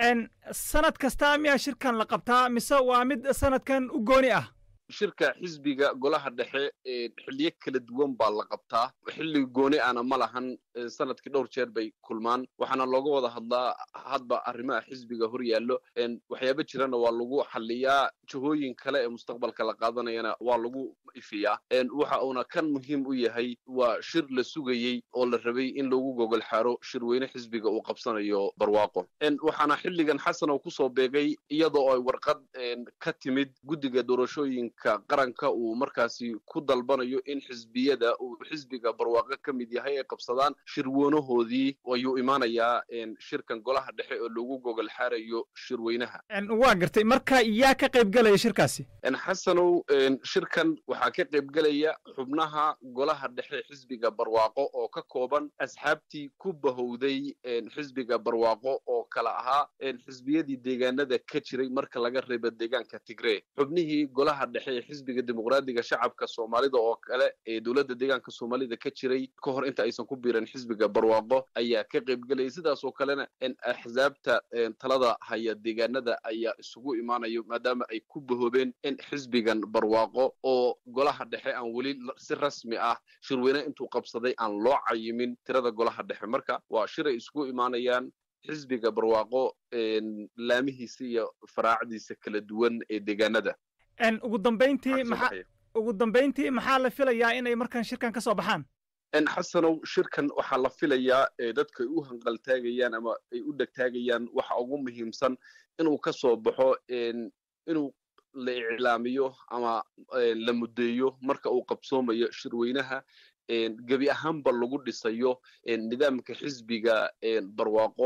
sanad kasta miyaa shirkan la qabtaa mise waa mid sanadkan u gooni ah shirka xisbiga golaha dhexe xilliyo kala duwan baa la qabtaa xilli gooni ana ma lahan sanadkii dhowr jeer bay kulmaan waxaana looga wada hadlaa hadba arrimaha xisbiga hor yaallo waxyaaba jirana waa lagu xaliyaa jihooyin kale ee mustaqbalka la qaadanayana waa lagu ifiyaa waxa uuna kan muhiim u yahay waa shir la sugayey oo la rabay in lagu gogol xaaro shirweyne xisbiga uu qabsanayo barwaaqo waxaana xilligan xasanow kusoo beegay iyadoo ay warqad ka timid guddiga doorashooyinka qaranka uu markaasi ku dalbanayo in xisbiyada uu xisbiga barwaaqo ka mid yahay ay qabsadaan shirweynahoodii ayuu imaanayaa shirkan golaha dhexe oo lagu gogol xaarayo shirweynaha waa gartay marka yaa ka qayb gelaya shirkaasi xasanow shirkan waxaa ka qayb gelaya xubnaha golaha dhexe xisbiga barwaaqo oo ka kooban asxaabtii ku bahowday xisbiga barwaaqo oo kala ahaa xisbiyadii deegaanada ka jiray marka laga reebo deegaanka tigree xubnihii golaha dhexe ee xisbiga dimuqraadiga shacabka soomaalida oo kale ee dowladda deegaanka soomaalida ka jiray ka hor inta aysan ku biiran xisbiga barwaaqo ayaa ka qayb gelaya sidaas oo kalena axsaabta talada haya deegaanada ayaa isugu imaanayo maadaama ay ku bahoobeen in xisbigan barwaaqo oo golaha dhexe aan weli si rasmi ah shirweyne intuu qabsaday aan loo cayimin tirada golaha dhexe marka waa shir ay isugu imaanayaan xisbiga barwaaqo laamihiisa iyo faraacdiisa kala duwan ee deegaanada ugu dambayntii maxaa ugu dambayntii maxaa la filayaa inay markan shirkan ka soo baxaan xasanow shirkan waxaa la filayaa dadka ay u hanqaltaagayaan ama ay u dhegtaagayaan waxa ugu muhiimsan inuu ka soo baxo inuu la iclaamiyo ama la muddeeyo marka uu qabsoomayo shirweynaha gebi ahaanba lagu dhisayo nidaamka xisbiga barwaaqo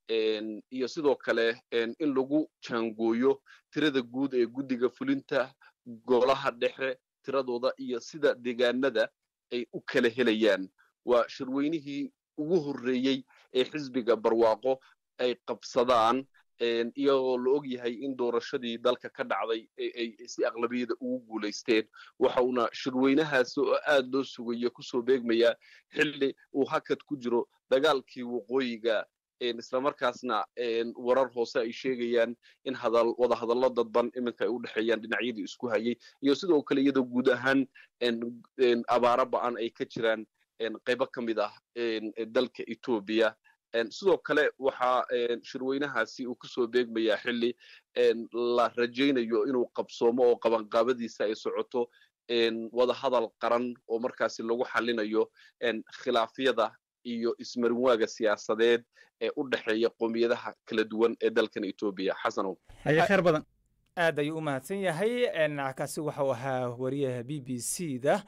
iyo sidoo kale in lagu jaangooyo tirada guud ee guddiga fulinta golaha dhexe tiradooda iyo sida deegaanada ay u kala helayaan waa shirweynihii ugu horreeyey ee xisbiga barwaaqo ay qabsadaan iyagoo la og yahay in doorashadii dalka ka dhacday ay si aqlabiyada ugu guulaysteen waxa uuna shirweynahaasi oo aad loo sugayo kusoo beegmayaa xilli uu hakad ku jiro dagaalkii waqooyiga islamarkaasna warar hoose ay sheegayaan in wadahadallo dadban iminka ay u dhexeeyaan dhinacyadii isku hayay iyo sidoo kale iyadoo guud ahaan abaaro ba'an ay ka jiraan qaybo ka mid ah dalka etoobiya sidoo kale waxaa shirweynahaasi uu kusoo beegmayaa xilli la rajaynayo inuu qabsoomo oo qabanqaabadiisa ay socoto wadahadal qaran oo markaasi lagu xalinayo khilaafyada iyo ismarinwaaga siyaasadeed ee u dhexeeya qowmiyadaha kala duwan ee dalkan etoobiya xasanow haya khayr badan aad ayuu u mahadsan yahay kaasi waxau ahaa wariyaha b b c da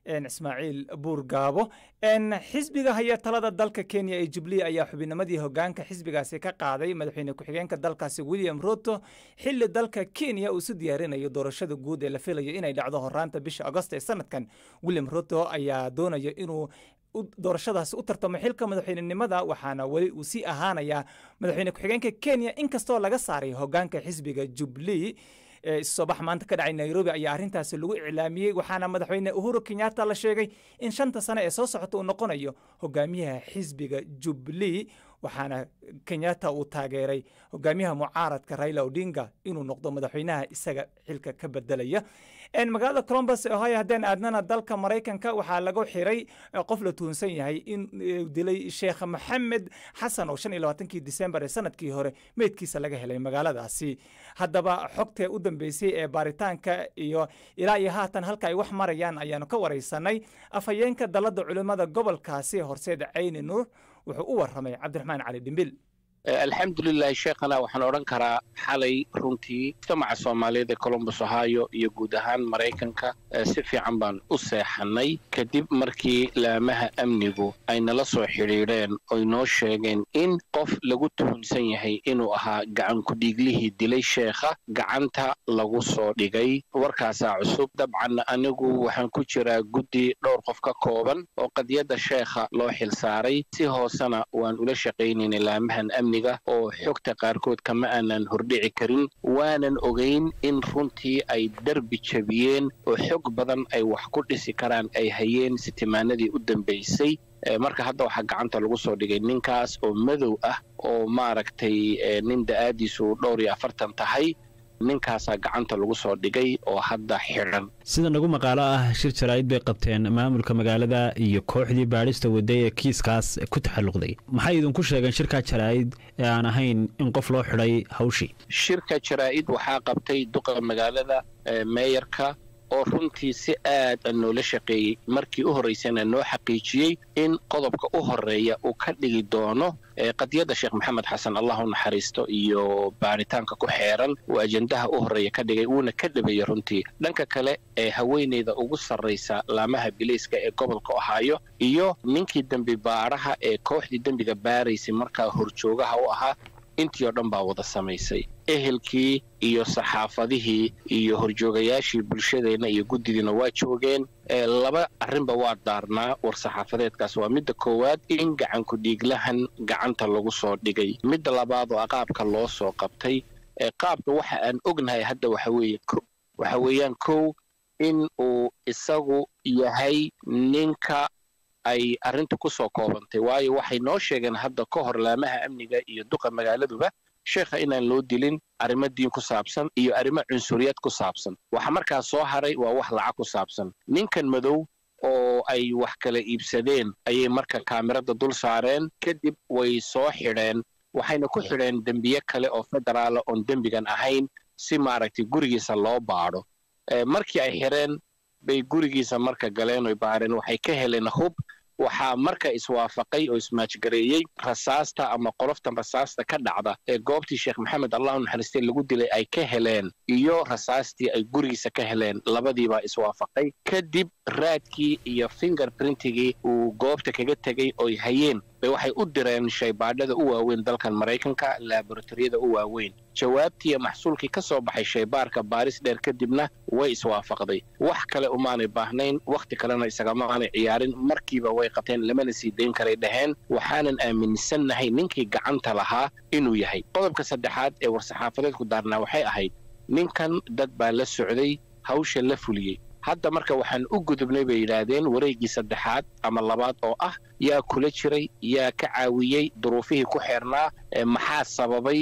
ismaaciil buurgaabo xisbiga haya talada dalka kenya ee jubilee ayaa xubinimadii hogaanka xisbigaasi ka qaaday madaxweyne ku-xigeenka dalkaasi william ruto xili dalka kenya uu su diyaarinayo doorashada guud ee la filayo inay dhacdo horaanta bisha agost ee sanadkan william ruto ayaa doonaya inuu doorashadaasi u tartamo xilka madaxweynenimada waxaana weli uu sii ahaanayaa madaxweyne ku-xigeenka kenya inkastoo laga saaray hogaanka xisbiga jubilee soo bax maanta ka dhacay nairobi ayaa arrintaasi lagu iclaamiyey waxaana madaxweyne uhuru kenyatta la sheegay in shanta sane ee soo socota uu noqonayo hogaamiyaha xisbiga jubilee waxaana kenyatta uu taageeray hogaamiyaha mucaaradka raila odinga inuu noqdo madaxweynaha isaga xilka ka bedelaya magaalada colombus ohio haddeen aadnana dalka maraykanka waxaa lagu xiray qof la tuhunsan yahay in dilay sheekh maxamed xasan oo shan iyo labaatankii disembar ee sanadkii hore meydkiisa laga helay magaaladaasi haddaba xogtee u dambeysay ee baaritaanka iyo ilaa iyo haatan halka ay wax marayaan ayaanu ka waraysanay afhayeenka dalladda culimmada gobolkaasi horseed cayni nuur wuxuu u warramay cabdiraxmaan cali dhimbil alxamdulilahi sheekhana waxaan odhan karaa xalay runtii mujtamaca soomaaliyeed ee colombus ohio iyo guud ahaan maraykanka si fiican baan u seexannay kadib markii laamaha amnigu ay nala soo xidhiidheen oy noo sheegeen in qof lagu tuhunsan yahay inuu ahaa gacan ku-dhiiglihii dilay sheekha gacanta lagu soo dhigay warkaasaa cusub dabcan anigu waxaan ku jiraa guddi dhowr qof ka kooban oo qadiyadda sheekha loo xilsaaray si hoosena waan ula shaqaynaynay laamahan amniga oo xogta qaarkood kama aanan hordhici karin waanan ogayn in runtii ay derbi jabiyeen oo xog badan ay wax ku dhisi karaan ay hayeen sitimaanadii u dambaysay marka hadda waxaa gacanta lagu soo dhigay ninkaas oo madow ah oo maaragtay nin da'aadiisu dhowr iyo afartan tahay ninkaasaa gacanta lagu soo dhigay oo hadda xidhan sida nagu maqaalo ah shir jaraa'id bay qabteen maamulka magaalada iyo kooxdii baadhista waday ee kiiskaas ku taxalluqday maxay idinku sheegeen shirkaa jaraa'id ee aan ahayn in qof loo xidhay hawshii shirka jaraa'id waxaa qabtay duqa magaalada meeyarka oo runtii si aad a noola shaqeeyey markii u horraysana noo xaqiijiyey in qodobka u horreeya uu ka dhigi doono qadiyadda sheekh maxamed xasan allah u naxariisto iyo baaritaanka ku xeeran uu ajendaha u horreeya ka dhigay wuuna ka dhabeeyey runtii dhanka kale ee haweeneyda ugu sarraysa laamaha bilayska ee gobolka ohaayo iyo ninkii dembi baaraha ee kooxdii dembiga baaraysay markaa horjoogaha u ahaa intii oo dhan baa wada samaysay ehelkii iyo saxaafadihii iyo horjoogayaashii bulshadeenna iyo guddidiina waa joogeen laba arrinba waa daarnaa war saxaafadeedkaas waa midda koowaad in gacanku dhiiglahan gacanta lagu soo dhigay midda labaad oo qaabka loo soo qabtay qaabka waxa aan ognahay hadda waxa weeye waxa weeyaan kow in uu isagu yahay ninka ay arrinta ku soo koobantay waayo waxay noo sheegeen hadda ka hor laamaha amniga iyo duqa magaaladuba sheekha inaan loo dilin arrimo diin ku saabsan iyo arrimo cunsuriyad ku saabsan waxa markaa soo haray waa wax lacag ku saabsan ninkan madow oo ay wax kala iibsadeen ayay marka kaamirada dul saareen kadib way soo xidheen waxayna ku xidheen dembiye kale oo federaala oon dembigan ahayn si maaragtay gurigiisa loo baadho markii ay xidheen bay gurigiisa marka galeen oy baareen waxay ka heleen hub waxaa marka iswaafaqay oo ismaajgareeyey rasaasta ama qoloftan rasaasta ka dhacda ee goobtii sheekh maxamed allahu naxariistay lagu dilay ay ka heleen iyo rasaastii ay gurigiisa ka heleen labadiibaa iswaafaqay kadib raadkii iyo finger printigii uu goobta kaga tegey oy hayeen bay waxay u direen shaybaadhada u waaweyn dalkan maraykanka laboratoriyada u waaweyn jawaabtii iyo maxsuulkii ka soo baxay shaybaarka baaris dheer kadibna way iswaafaqday wax kale umaanay baahnayn wakhti kalena isagamaanay ciyaarin markiiba way qabteen lamana sii dayn karay dhaheen waxaanan aaminsannahay ninkii gacanta lahaa inuu yahay qodobka saddexaad ee war-saxaafadeedku daarnaa waxay ahayd ninkan dad baa la socday hawsha la fuliyey hadda marka waxaan u gudubnay bay yidhaahdeen wareeggii saddexaad ama labaad oo ah yaa kula jiray yaa ka caawiyey duruufihii ku xeernaa maxaa sababay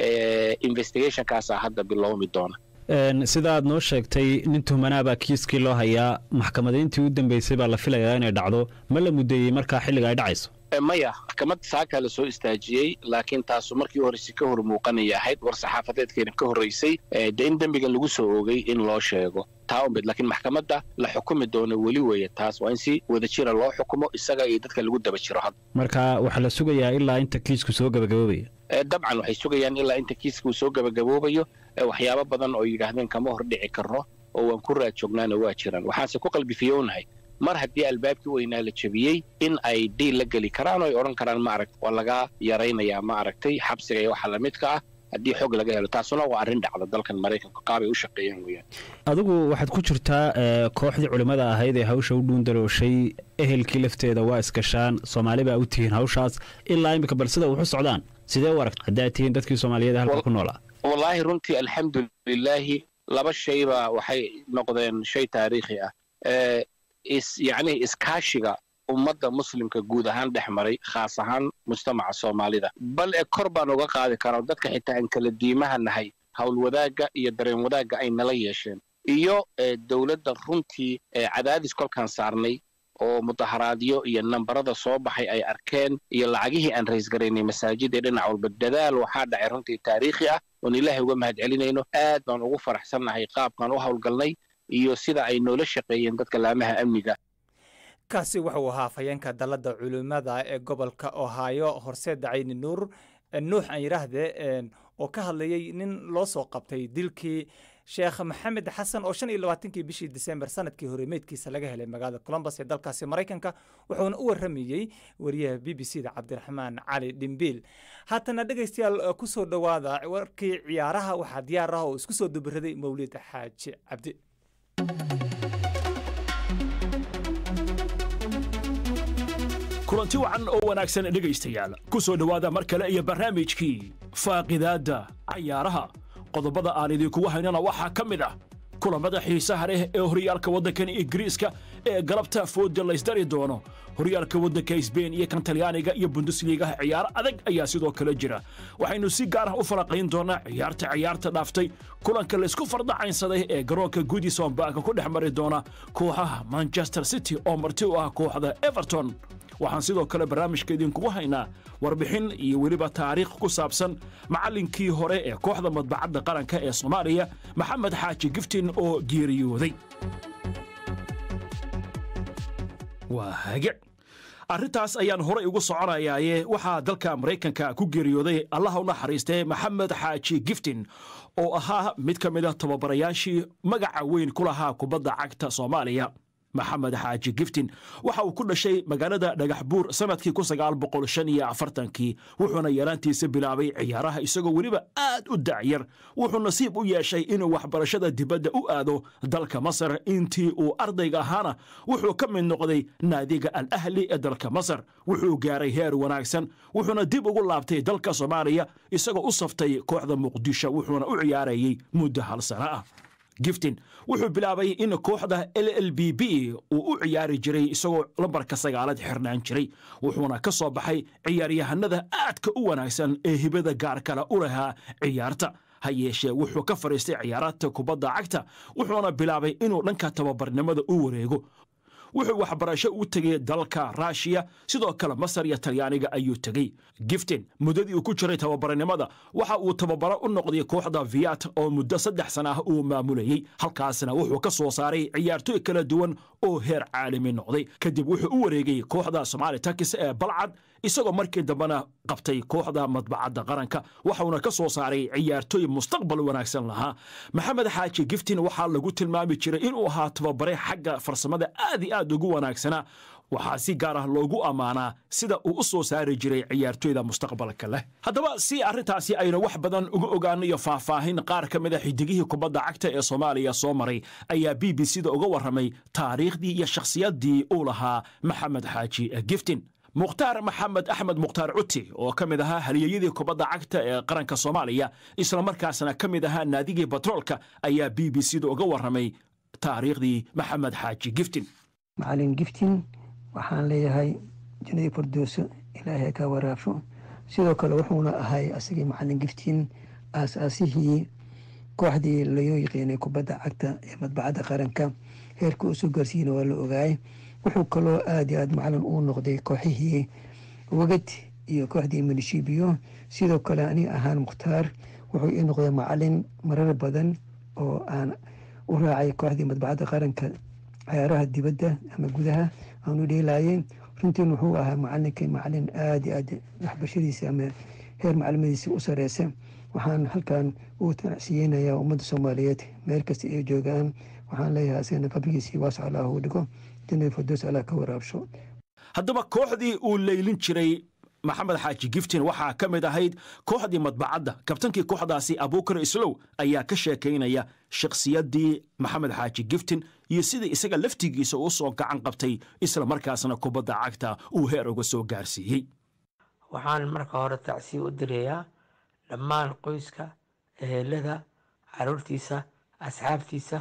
investigationkaasaa hadda bilowmi doona sida aad noo sheegtay nin tuhmanaabaa kiiskii loo hayaa maxkamadayntii u dambeysay baa la filayaa inay dhacdo ma la muddeeyey markaa xilliga ay dhacayso maya maxkamad saakaa la soo istaajiyey laakiin taasu markii horreysay ka hor muuqanaya ahayd war saxaafadeedkeena ka horreysay dee in dembigan lagu soo oogay in loo sheego taa unbed laakiin maxkamadda la xukumi doono weli weeye taas waa in si wada jira loo xukumo isaga iyo dadka lagu daba jiro hadda marka waxaa la sugayaa ilaa inta kiisku soo gabagaboobaya dabcan waxay sugayaan ilaa inta kiiska uu soo gabagaboobayo waxyaabo badan oo yidhaahdeen kama hor dhici karno oo waan ku raad joognaana waa jiraan waxaanse ku qalbifiyownahay mar haddii albaabkii weynaa la jebiyey in ay dhiil la geli karaan oo ay odhan karaan ma aragt waa laga yaraynayaa ma aragtay xabsiga iyo waxa lamidka ah haddii xog laga helo taasuna waa arrin dhacda dalkan maraykanka qaabay u shaqeeyaan weeyaan adigu waxaad ku jirtaa kooxdii culimmada ahayd ee hawsha u dhuundarooshay ehelkii lafteeda waa iskashaan soomaali baa u tihiin hawshaas ilaa imika bal sida wuxu socdaan sidee u aragta haddaad tihiin dadkii soomaaliyeed halka ku noolaa wallaahi runtii alxamdulilaahi laba shayba waxay noqdeen shay taariikhi ah is yacni iskaashiga ummadda muslimka guud ahaan dhex maray khaas ahaan mujtamaca soomaalida bal e kor baan uga qaadi karaa dadka xitaa aan kala diimaha nahay hawl wadaagga iyo dareen wadaagga ay nala yeesheen iyo dowladda runtii cadaadis kolkaan saarnay oo mudaharaadyo iyo nambarada soo baxay ay arkeen iyo lacagihii aan raysgaraynay masaajida dhinac walba dadaal waxaa dhacay runtii taariikhi ah oon ilaahay uga mahad celinayno aad baan ugu faraxsannahay qaabkaan u howlgalnay iyo sida ay noola shaqeeyeen dadka laamaha amniga kaasi wuxuu ahaa afhayeenka dalladda culimmada ee gobolka ohaayo horseed dacayni nuur nuux aan yidhaahde oo ka hadlayey nin loo soo qabtay dilkii sheekh maxamed xasan oo shan iyo labaatankii bishii disembar sanadkii hore meydkiisa laga helay magaalada colombos ee dalkaasi maraykanka wuxuuna u warramayey wariyaha b b c da cabdiraxmaan cali dhimbiil haatana dhegaystayaal ku soo dhowaada warkii ciyaaraha waxaa diyaar ah oo isku soo dubaraday mawlid xaaji cabdi kulanti wacan oo wanaagsan dhegaystayaal ku soo dhowaada mar kale iyo barnaamijkii faaqidaadda cayaaraha qodobada aan idinkugu haynana waxaa ka mid ah kulammada xiisaha leh ee horyaalka waddankan ingiriiska ee galabta fooda laysdari doono horyaalka waddanka sbein iyo kan talyaaniga iyo bundusliigaha ciyaaro adag ayaa sidoo kale jira waxaynu si gaar ah u falaqayn doonaa ciyaarta ciyaarta dhaaftay kulanka laysku fardacaynsaday ee garoonka goodison baaka ku dhex mari doona kooxaha manchester city oo marti u ah kooxda everton waxaan sidoo kale barnaamijka idinkugu haynaa warbixin iyo weliba taariikh ku saabsan macallinkii hore ee kooxda madbacadda qaranka ee soomaaliya maxamed xaaji giftin oo geeriyooday waa hage arrintaas ayaan horay ugu soconayaaye waxaa dalka maraykanka ku geeriyooday allaha u naxariistee maxamed xaaji giftin oo ahaa mid ka mid a tababarayaashii magaca weyn ku lahaa kubadda cagta soomaaliya maxamed xaaji giftin waxa uu ku dhashay magaalada dhagaxbuur sannadkii kii wuxuuna yaraantiisa bilaabay ciyaaraha isagoo weliba aad u dacyar wuxuu nasiib u yeeshay inuu waxbarashada dibadda u aado dalka masar intii uu ardayga ahaana wuxuu ka mid noqday naadiga al ahli ee dalka masar wuxuu gaaray heer wanaagsan wuxuuna dib ugu laabtay dalka soomaaliya isagoo u saftay kooxda muqdisho wuxuuna u ciyaarayey muddo hal sano ah giftin wuxuu bilaabay in kooxda l l b b uu u ciyaari jiray isagoo lambarka sagaalaad xirnaan jiray wuxuuna ka soo baxay ciyaaryahanada aadka u wanaagsan ee hibada gaar kale u lahaa ciyaarta ha yeeshee wuxuu ka fadhiistay ciyaarata kubadda cagta wuxuuna bilaabay inuu dhanka tababarnimada u wareego wuxuu waxbarasho u tegay dalka raashiya sidoo kale masar iyo talyaaniga ayuu tegey giftin muddadii uu ku jiray tababarnimada waxa uu tababaro u noqday kooxda viyat oo muddo saddex sana ah uu maamulayey halkaasna wuxuu ka soo saaray ciyaartooy kala duwan oo heer caalami noqday kadib wuxuu u wareegay kooxda somaali takis ee balcad isagoo markii dambena qabtay kooxda madbacadda qaranka waxauna ka soo saaray ciyaartooy mustaqbal wanaagsan lahaa maxamed xaaji giftin waxaa lagu tilmaami jiray inuu ahaa tababare xagga farsamada aad i aad ugu wanaagsanaa waxaa si gaar ah loogu ammaanaa sida uu u soo saari jiray ciyaartooyda mustaqbalka leh haddaba si arrintaasi aynu wax badan uga ogaanayo faahfaahin qaar ka mid a xidigihii kubadda cagta ee soomaaliya soo maray ayaa b b c da uga warramay taariikhdii iyo shakhsiyaddii uu lahaa maxamed xaaji giftin mukhtaar maxamed axmed mukhtaar cuti oo ka mid ahaa haliyeyadii kubadda cagta ee qaranka soomaaliya islamarkaasna ka mid ahaa naadigii batroolka ayaa b b c da uga warramay taariikhdii maxamed xaaji giftin macalin giftin waxaan leeyahay jannadii fardooso ilaahay ka waraafo sidoo kale wuxuuna ahay asagii macalin giftin aasaasihii kooxdii laoo yaqiinay kubadda cagta ee madbacadda qaranka heerka usoo gaarsiiyana waa la ogaayay wuxuu kaloo aad iyo aad macalin uu noqday kooxihii wagad iyo kooxdii minishibiyo sidoo kale aniga ahaan mukhtaar wuxuu ii noqday macalin marar badan oo aan u raacay kooxdii madbacadda qaranka ciyaaraha dibadda ama gudaha aan u dheelaayay runtiin wuxuu ahaa macalinkii macalin aad iyo aad waxbarashadiisa ama heer macalimadiisa u sareysa waxaan halkan ugu tanacsiyeynayaa ummadda soomaaliyeed meel kasta ay joogaan waxaan leeyahay asigana qabrigiisii waasac allah uu dhigo jannada firdows allah ka waraabsho haddaba kooxdii uu leylin jiray maxamed xaaji giftin waxaa ka mid ahayd kooxdii madbacadda kabtankii kooxdaasi abuukar islow ayaa ka sheekaynaya shakhsiyaddii maxamed xaaji giftin iyo sidii isaga laftigiisa uu soo gacan qabtay isla markaasna kubadda cagta uu heer uga soo gaarsiiyey waxaan marka hore tacsiya u dirayaa dhammaan qoyska ehelada caruurtiisa asxaabtiisa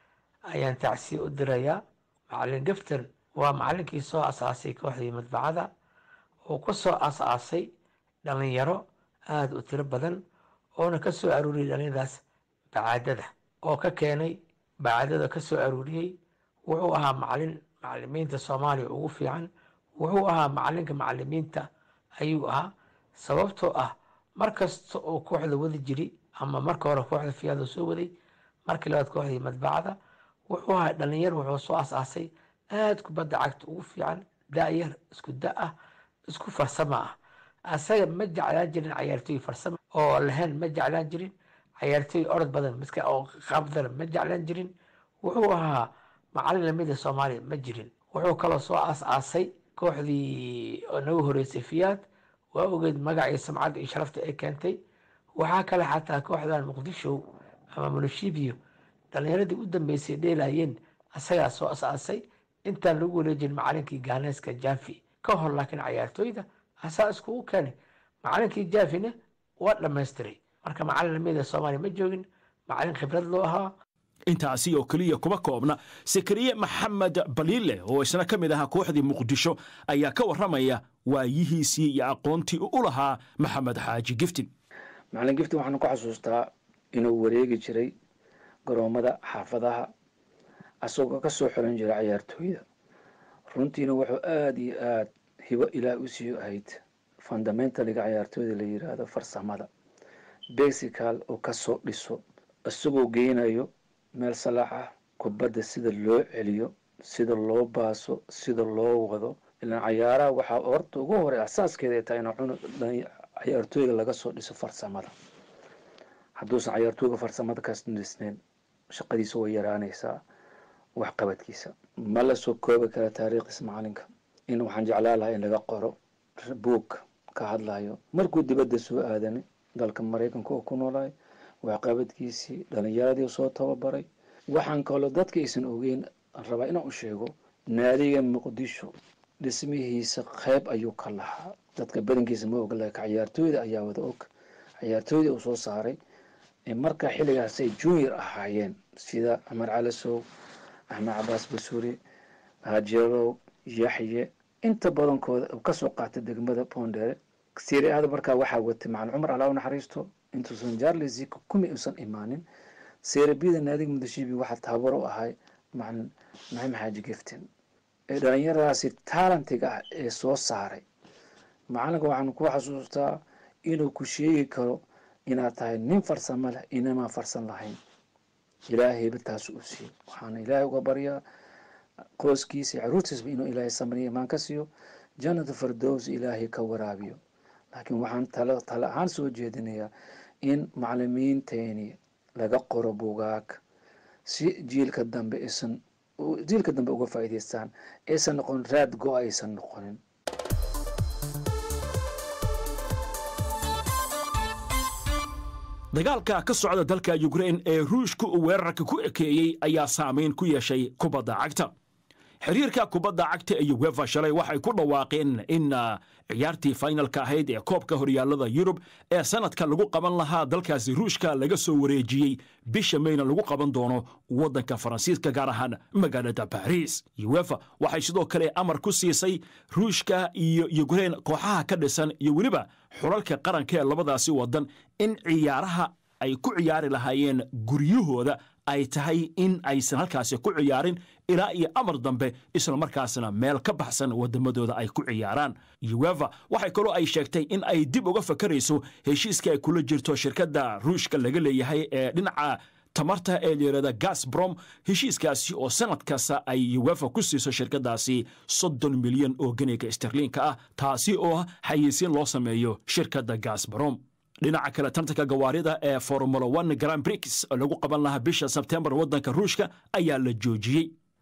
ayaan tacsiya u dirayaa macalin giftin waa macalinkii soo asaasay kooxdii madbacada oo ku soo asaasay dhallinyaro aada u tiro badan oona ka soo aruuriyey dhallinyadaas bacaadada oo ka keenay bacaadada ka soo aruuriyey wuxuu ahaa macalin macalimiinta soomaaliya ugu fiican wuxuu ahaa macalinka macalimiinta ayuu ahaa sababtoo ah mar kasta oo kooxda wadi jiri ama marka hore kooxda fiyaada soo waday markii labaad kooxdii madbacada wuxuu ahaa dhallinyar wuxuu soo asaasay aada kubadda cagta ugu fiican da'yar isku da ah isku farsamo ah asaga ma jeclaan jirin cayaartooy farsamo oo lahayn ma jeclaan jirin cayaartooy orod badan miska oo qaabdana ma jeclaan jirin wuxuu ahaa macalin lamida soomaaliya ma jirin wuxuu kaloo soo aas-aasay kooxdii nagu horeysay fiyaad waa ogeed magacii samcadda iyo sharafta ay keentay waxaa kale xataa kooxdan muqdisho ama munishibiyo dhallinyaradii u dambeysay dheelayeen asagaa soo as-aasay intaan lagu wareejin macalinkii gaaneeska jaafi ka hor laakiin cayaartooyda asaa iskugu keenay macalinkii jaafina waa dhammaystiray marka macalin lamida soomaaliya ma joogin macalin khibrad loo ahaa intaasi oo keliya kuma koobna sakariye maxamed baliile oo isna ka mid ahaa kooxdii muqdisho ayaa ka warramaya waayihiisii iyo aqoontii u lahaa maxamed xaaji giftin macalin giftin waxaan ku xasuustaa inuu wareegi jiray garoomada xaafadaha asagoo ka soo xiran jiray cayaartooyda runtiina wuxuu aada iyo aada hibo ilaah u sii ahayd fundamentaliga cayaartooyda la yiraahdo farsamada basical oo kasoo dhiso isagoo geynayo meel salaax ah kubadda sida loo celiyo sida loo baaso sida loo wado ilaan cayaaraha waxaa horta ugu horey asaaskeeda ay tahay in cunu cayaartooyga laga soo dhiso farsamada hadduusan cayaartooyga farsamada ka dhisnayn shaqadiisa way yaraanaysaa waxqabadkiisa ma la soo koobi kara taariikhdiisa macalinka in waxaan jeclaa lahaa in laga qoro buog ka hadlayo markuu dibadda soo aadanay dalka maraykanka oo ku noolaay waxqabadkiisii dhalinyaradii soo tababaray waxaan kaloo dadka aysan ogeyn rabaa inaan u sheego naadiga muqdisho dhismihiisa qeyb ayuu ka lahaa dadka badankiisa ma og laakiin cayaartooyda ayaa wada og cayaartooyda uu soo saaray marka xilligaasay junior ahaayeen sida cumar calasow axmed cabaas basuuri hajeelow yaxye inta badankooda kasoo qaatay degmada bondere siriada markaa waxaa watay macalin cumar alaa u naxariisto intuusan jarlesi kumi uusan imaanin serebida naadiga mudashibi waxaa tababar u ahay macalin maxamed xaaji giftin ee dhalinyaradaasi taalentiga ah ee soo saaray macalinka waxaan ku xasuustaa inuu ku sheegi karo inaad tahay nin farsamo leh inamaa farsan lahayn ilaahayba taas u siiyey waxaana ilaahay uga baryaa qoyskiisa iyo caruurtiisba inuu ilaahay samriya imaan ka siiyo jannata fardows ilaahay ka waraabiyo laakiin waxaan tala tala ahaan soo jeedinayaa in macalimiinteeni laga qoro bugaag si jiilka dambe aysan jiilka dambe uga faa'iidaystaan aysan noqon raad go aysan noqonin dagaalka ka socda dalka yukrain ee ruushka uu weerarka ku ekeeyey ayaa saamayn ku yeeshay kubadda cagta xiriirka kubadda cagta ee uwefa shalay waxay ku dhawaaqeen in ciyaartii faynalka ahayd ee koobka horyaalada yurub ee sanadka lagu qaban lahaa dalkaasi ruushka laga soo wareejiyey bisha mayna lagu qaban doono waddanka faransiiska gaar ahaan magaalada baris uwefa waxay sidoo kale amar ku siisay ruushka iyo yukrain kooxaha ka dhisan iyo weliba xulalka qaranka ee labadaasi waddan in ciyaaraha ay ku ciyaari lahaayeen guryahooda ay tahay in aysan halkaasi ku ciyaarin ilaa iyo amar dambe isla markaasna meel ka baxsan waddamadooda ay ku ciyaaraan uwefa waxay kaloo ay sheegtay in ay dib uga fakarayso heshiiska ay kula jirto shirkadda ruushka laga leeyahay ee dhinaca tamarta ee layirahda gasbrom heshiiskaasi oo sanad kasta ay uwefa ku siiso shirkadaasi soddon milyan oo ganiga sterliinka ah taasi oo xayeysiin loo sameeyo shirkadda gasbrom dhinaca kale tartanka gawaarida ee formula one grand brix oo lagu qaban lahaa bisha sebtembar waddanka ruushka ayaa la joojiyey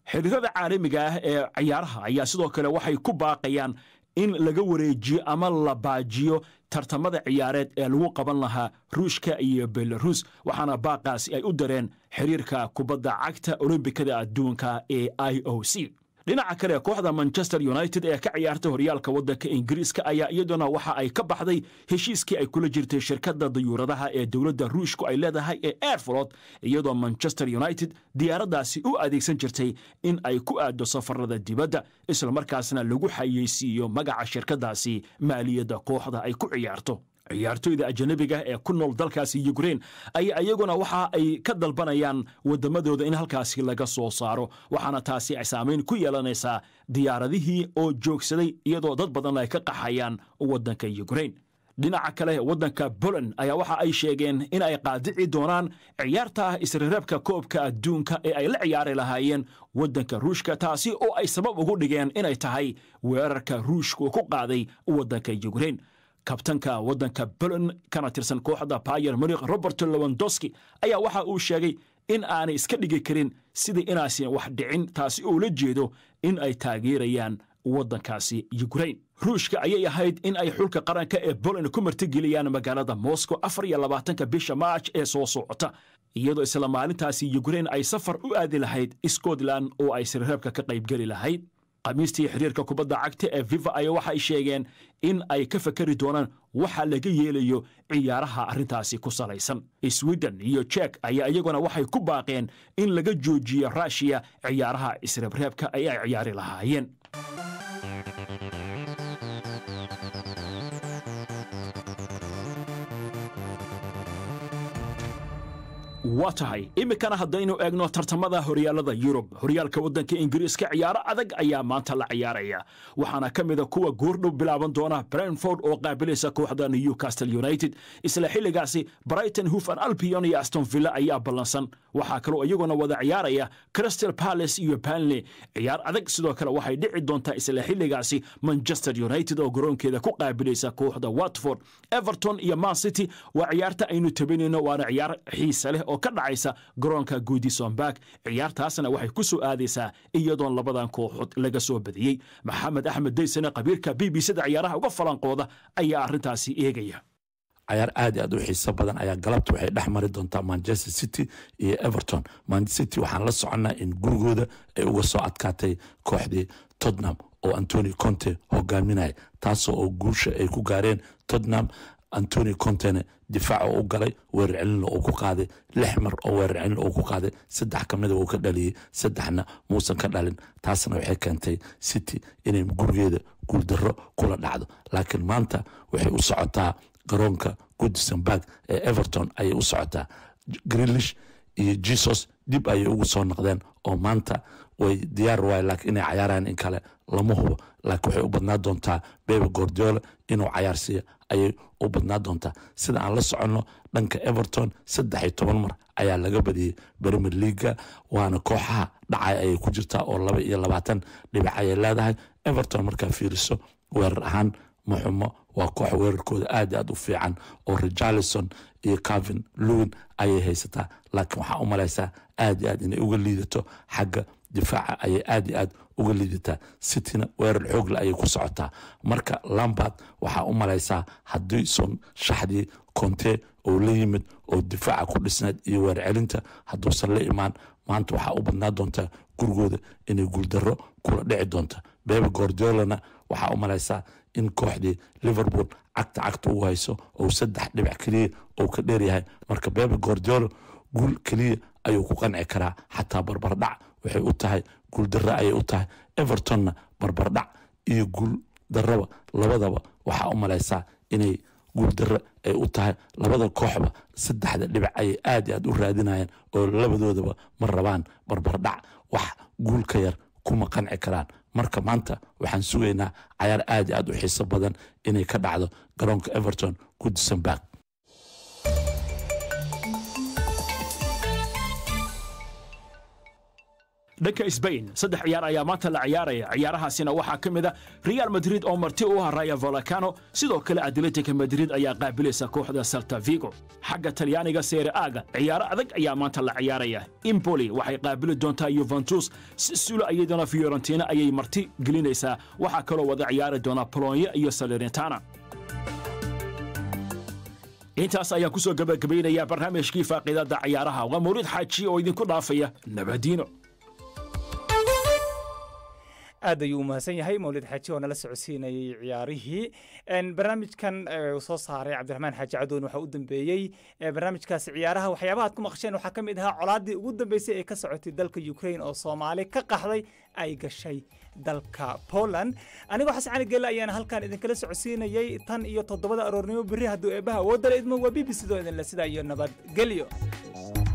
xiriirada caalamiga ah ee ciyaaraha ayaa sidoo kale waxay ku baaqayaan in laga wareejiyo ama la baajiyo tartamada ciyaareed ee lagu qaban lahaa ruushka iyo belarus waxaana baaqaasi ay u dareen xiriirka kubadda cagta olombikada adduunka ee i o c dhinaca kale kooxda manchester united ee ka ciyaarta horyaalka waddanka ingiriiska ayaa iyaduna waxa ay ka baxday heshiiskii ay kula jirtay shirkadda dayuuradaha ee dowladda ruushku ay leedahay ee airflot iyadoo manchester united diyaaraddaasi u adeegsan jirtay in ay ku aaddo safarada dibadda islamarkaasna lagu xayeysiiyo magaca shirkaddaasi maaliyadda kooxda ay ku ciyaarto ciyaartoyda ajanabiga ee ku nool dalkaasi yukrein ayaa iyaguna waxa ay ka dalbanayaan waddamadooda in halkaasi laga soo saaro waxaana taasi ay saamayn ku yeelanaysaa diyaaradihii oo joogsaday iyadoo dad badan ay ka qaxayaan waddanka yukrein dhinaca kale waddanka poland ayaa waxa ay sheegeen in ay qaadici doonaan ciyaarta isrereebka koobka adduunka ee ay la ciyaari lahaayeen waddanka ruushka taasi oo ay sabab ugu dhigeen inay tahay weerarka ruushku ku qaaday waddanka yukrein kabtanka waddanka poland kana tirsan kooxda bayer munikh robert lewandowski ayaa waxa uu sheegay in aanay iska dhigi karin sidii inaasan wax dhicin taasi oo la jeedo in ay taageerayaan waddankaasi yukrein ruushka ayay ahayd in ay xulka qaranka ee poland ku martigeliyaan magaalada moscow afar iyo labaatanka bisha march ee soo socota iyadoo isla maalintaasi yukrein ay safar u aadi lahayd scotland oo ay sirreebka ka qaybgeli lahayd khamiistii xiriirka kubadda cagta ee viva ayaa waxay sheegeen in ay ka fakari doonaan waxa laga yeelayo ciyaaraha arrintaasi ku salaysan sweden iyo jek ayaa iyaguna waxay ku baaqeen in laga joojiyo ruushiya ciyaaraha isreebreebka ay ay ciyaari lahaayeen waa tahay iminkana haddaynu eegno tartamada horyaalada yurub horyaalka waddanka ingiriiska ciyaaro adag ayaa maanta la ciyaaraya waxaana ka mida kuwa goordhow bilaaban doona brentford oo qaabilaysa kooxda newcastle united isla xilligaasi brighton hufan albion iyo aston villa ayaa ballansan waxaa kaloo iyaguna wada ciyaaraya crystal palace iyo banley ciyaar adag sidoo kale waxay dhici doontaa isla xilligaasi manchester united oo garoonkeeda ku qaabilaysa kooxda watford everton iyo man city waa ciyaarta aynu tabinayno waana ciyaar xiisa leh oo ka dhacaysa garoonka goodison bark ciyaartaasna waxay ku soo aadaysaa iyadoon labadan kooxood laga soo badiyey maxamed axmed daysane qabiirka b b cda ciyaaraha uga falanqooda ayaa arrintaasi eegaya cayaar aad i aad u xiiso badan ayaa galabta waxay dhex mari doontaa manchester city iyo everton manchester city waxaan la soconnaa in gurigooda ay uga soo adkaatay kooxdii tottenham oo antoni conte hogaaminaya taasoo oo guusha ay ku gaareen tottenham antoni contene difaac oo u galay weerar celinna uu ku qaaday lix mar oo weerar celin uu ku qaaday saddex ka mida uu ka dhaliyey saddexna muusan ka dhalin taasna waxay keentay city inay gurigeeda guuldarro kula dhacdo laakiin maanta waxay u socotaa garoonka goodison bark ee everton ayay u socotaa greenlish iyo jesus dib ayay ugu soo noqdeen oo maanta way diyaar waay laakiin inay cayaaraan in kale lama hubo laakiin waxay u badnaa doontaa bebe gordiola inuu cayaarsiiyo ayay u badnaa doontaa sida aan la soconno dhanka everton saddex iyo toban mar ayaa laga badiyey premier leaga waana kooxaha dhacay ayay ku jirtaa oo laba iyo labaatan dhibic ayay leedahay everton markaa fiiriso weerar ahaan maxumo waa koox weerarkooda aad aad u fiican oo richarlison iyo calvin lewin ayay haysataa laakiin waxaa u malaysaa aad aad inay uga liidato xagga difaaca ayay aad aad uga liidataa cityna weerar xoogle ayay ku socotaa marka lambard waxaa u malaysaa haddii son shaxdii conte oo la yimid oo difaaca ku dhisnayd iyo weer celinta hadduusan la imaan maanta waxaa u badnaa doontaa gurigooda inay guuldarro kula dhici doonta bebe gordiolana waxaa u malaysaa in kooxdii liverpool cagta cagta u hayso ou saddex dhibic keliya ou ka dheeryahay marka bebe gordiolo guul keliya ayuu ku qanci karaa xataa barbardhac waxay u tahay guul darro ayay u tahay evertonna barbardhac iyo guul darraba labadaba waxaa u malaysaa inay guul darro ay u tahay labada kooxba saddexda dhibic ayay aad i aad u raadinayaan oo labadoodaba ma rabaan barbardhac wax guul ka yar kuma qanci karaan marka maanta waxaan sugaynaa cayaar aad i aad u xiiso badan inay ka dhacdo garoonka everton goodison bark dhanka sbain saddex ciyaar ayaa maanta la ciyaaraya ciyaarahaasina waxaa ka mid a real madrid oo marti u ah raya volcano sidoo kale atletica madrid ayaa qaabilaysa kooxda salta vigo xagga talyaaniga seere aaga ciyaaro adag ayaa maanta la ciyaaraya impoli waxay qaabili doontaa yuventus sisulo iyadana fiorentina ayay marti gelinaysaa waxaa kaloo wada ciyaari doona bolonye iyo salernitana intaas ayaan ku soo gabagabaynayaa barnaamijkii faaqiidada ciyaaraha waa mawlid xaaji oo idinku dhaafaya nabadiino aad ayuu u mahadsan yahay mawlid xaaji oo nala socodsiinayay ciyaarihii barnaamijkan uu soo saaray cabdiraxmaan xaaji cadoon waxaa u dambeeyey barnaamijkaasi ciyaaraha waxyaabaha ad ku maqasheen waxaa ka mid ahaa colaaddii ugu dambeysay ee ka socotay dalka ukraine oo soomaali ka qaxday ay gashay dalka poland anigoo xasan cali gelle ayaana halkan idinkala socodsiinayay tan iyo toddobada aroornimo berri hadduu eebbaha awoodala idmo waa b b c doo idinle sidaa iyo nabadgelyo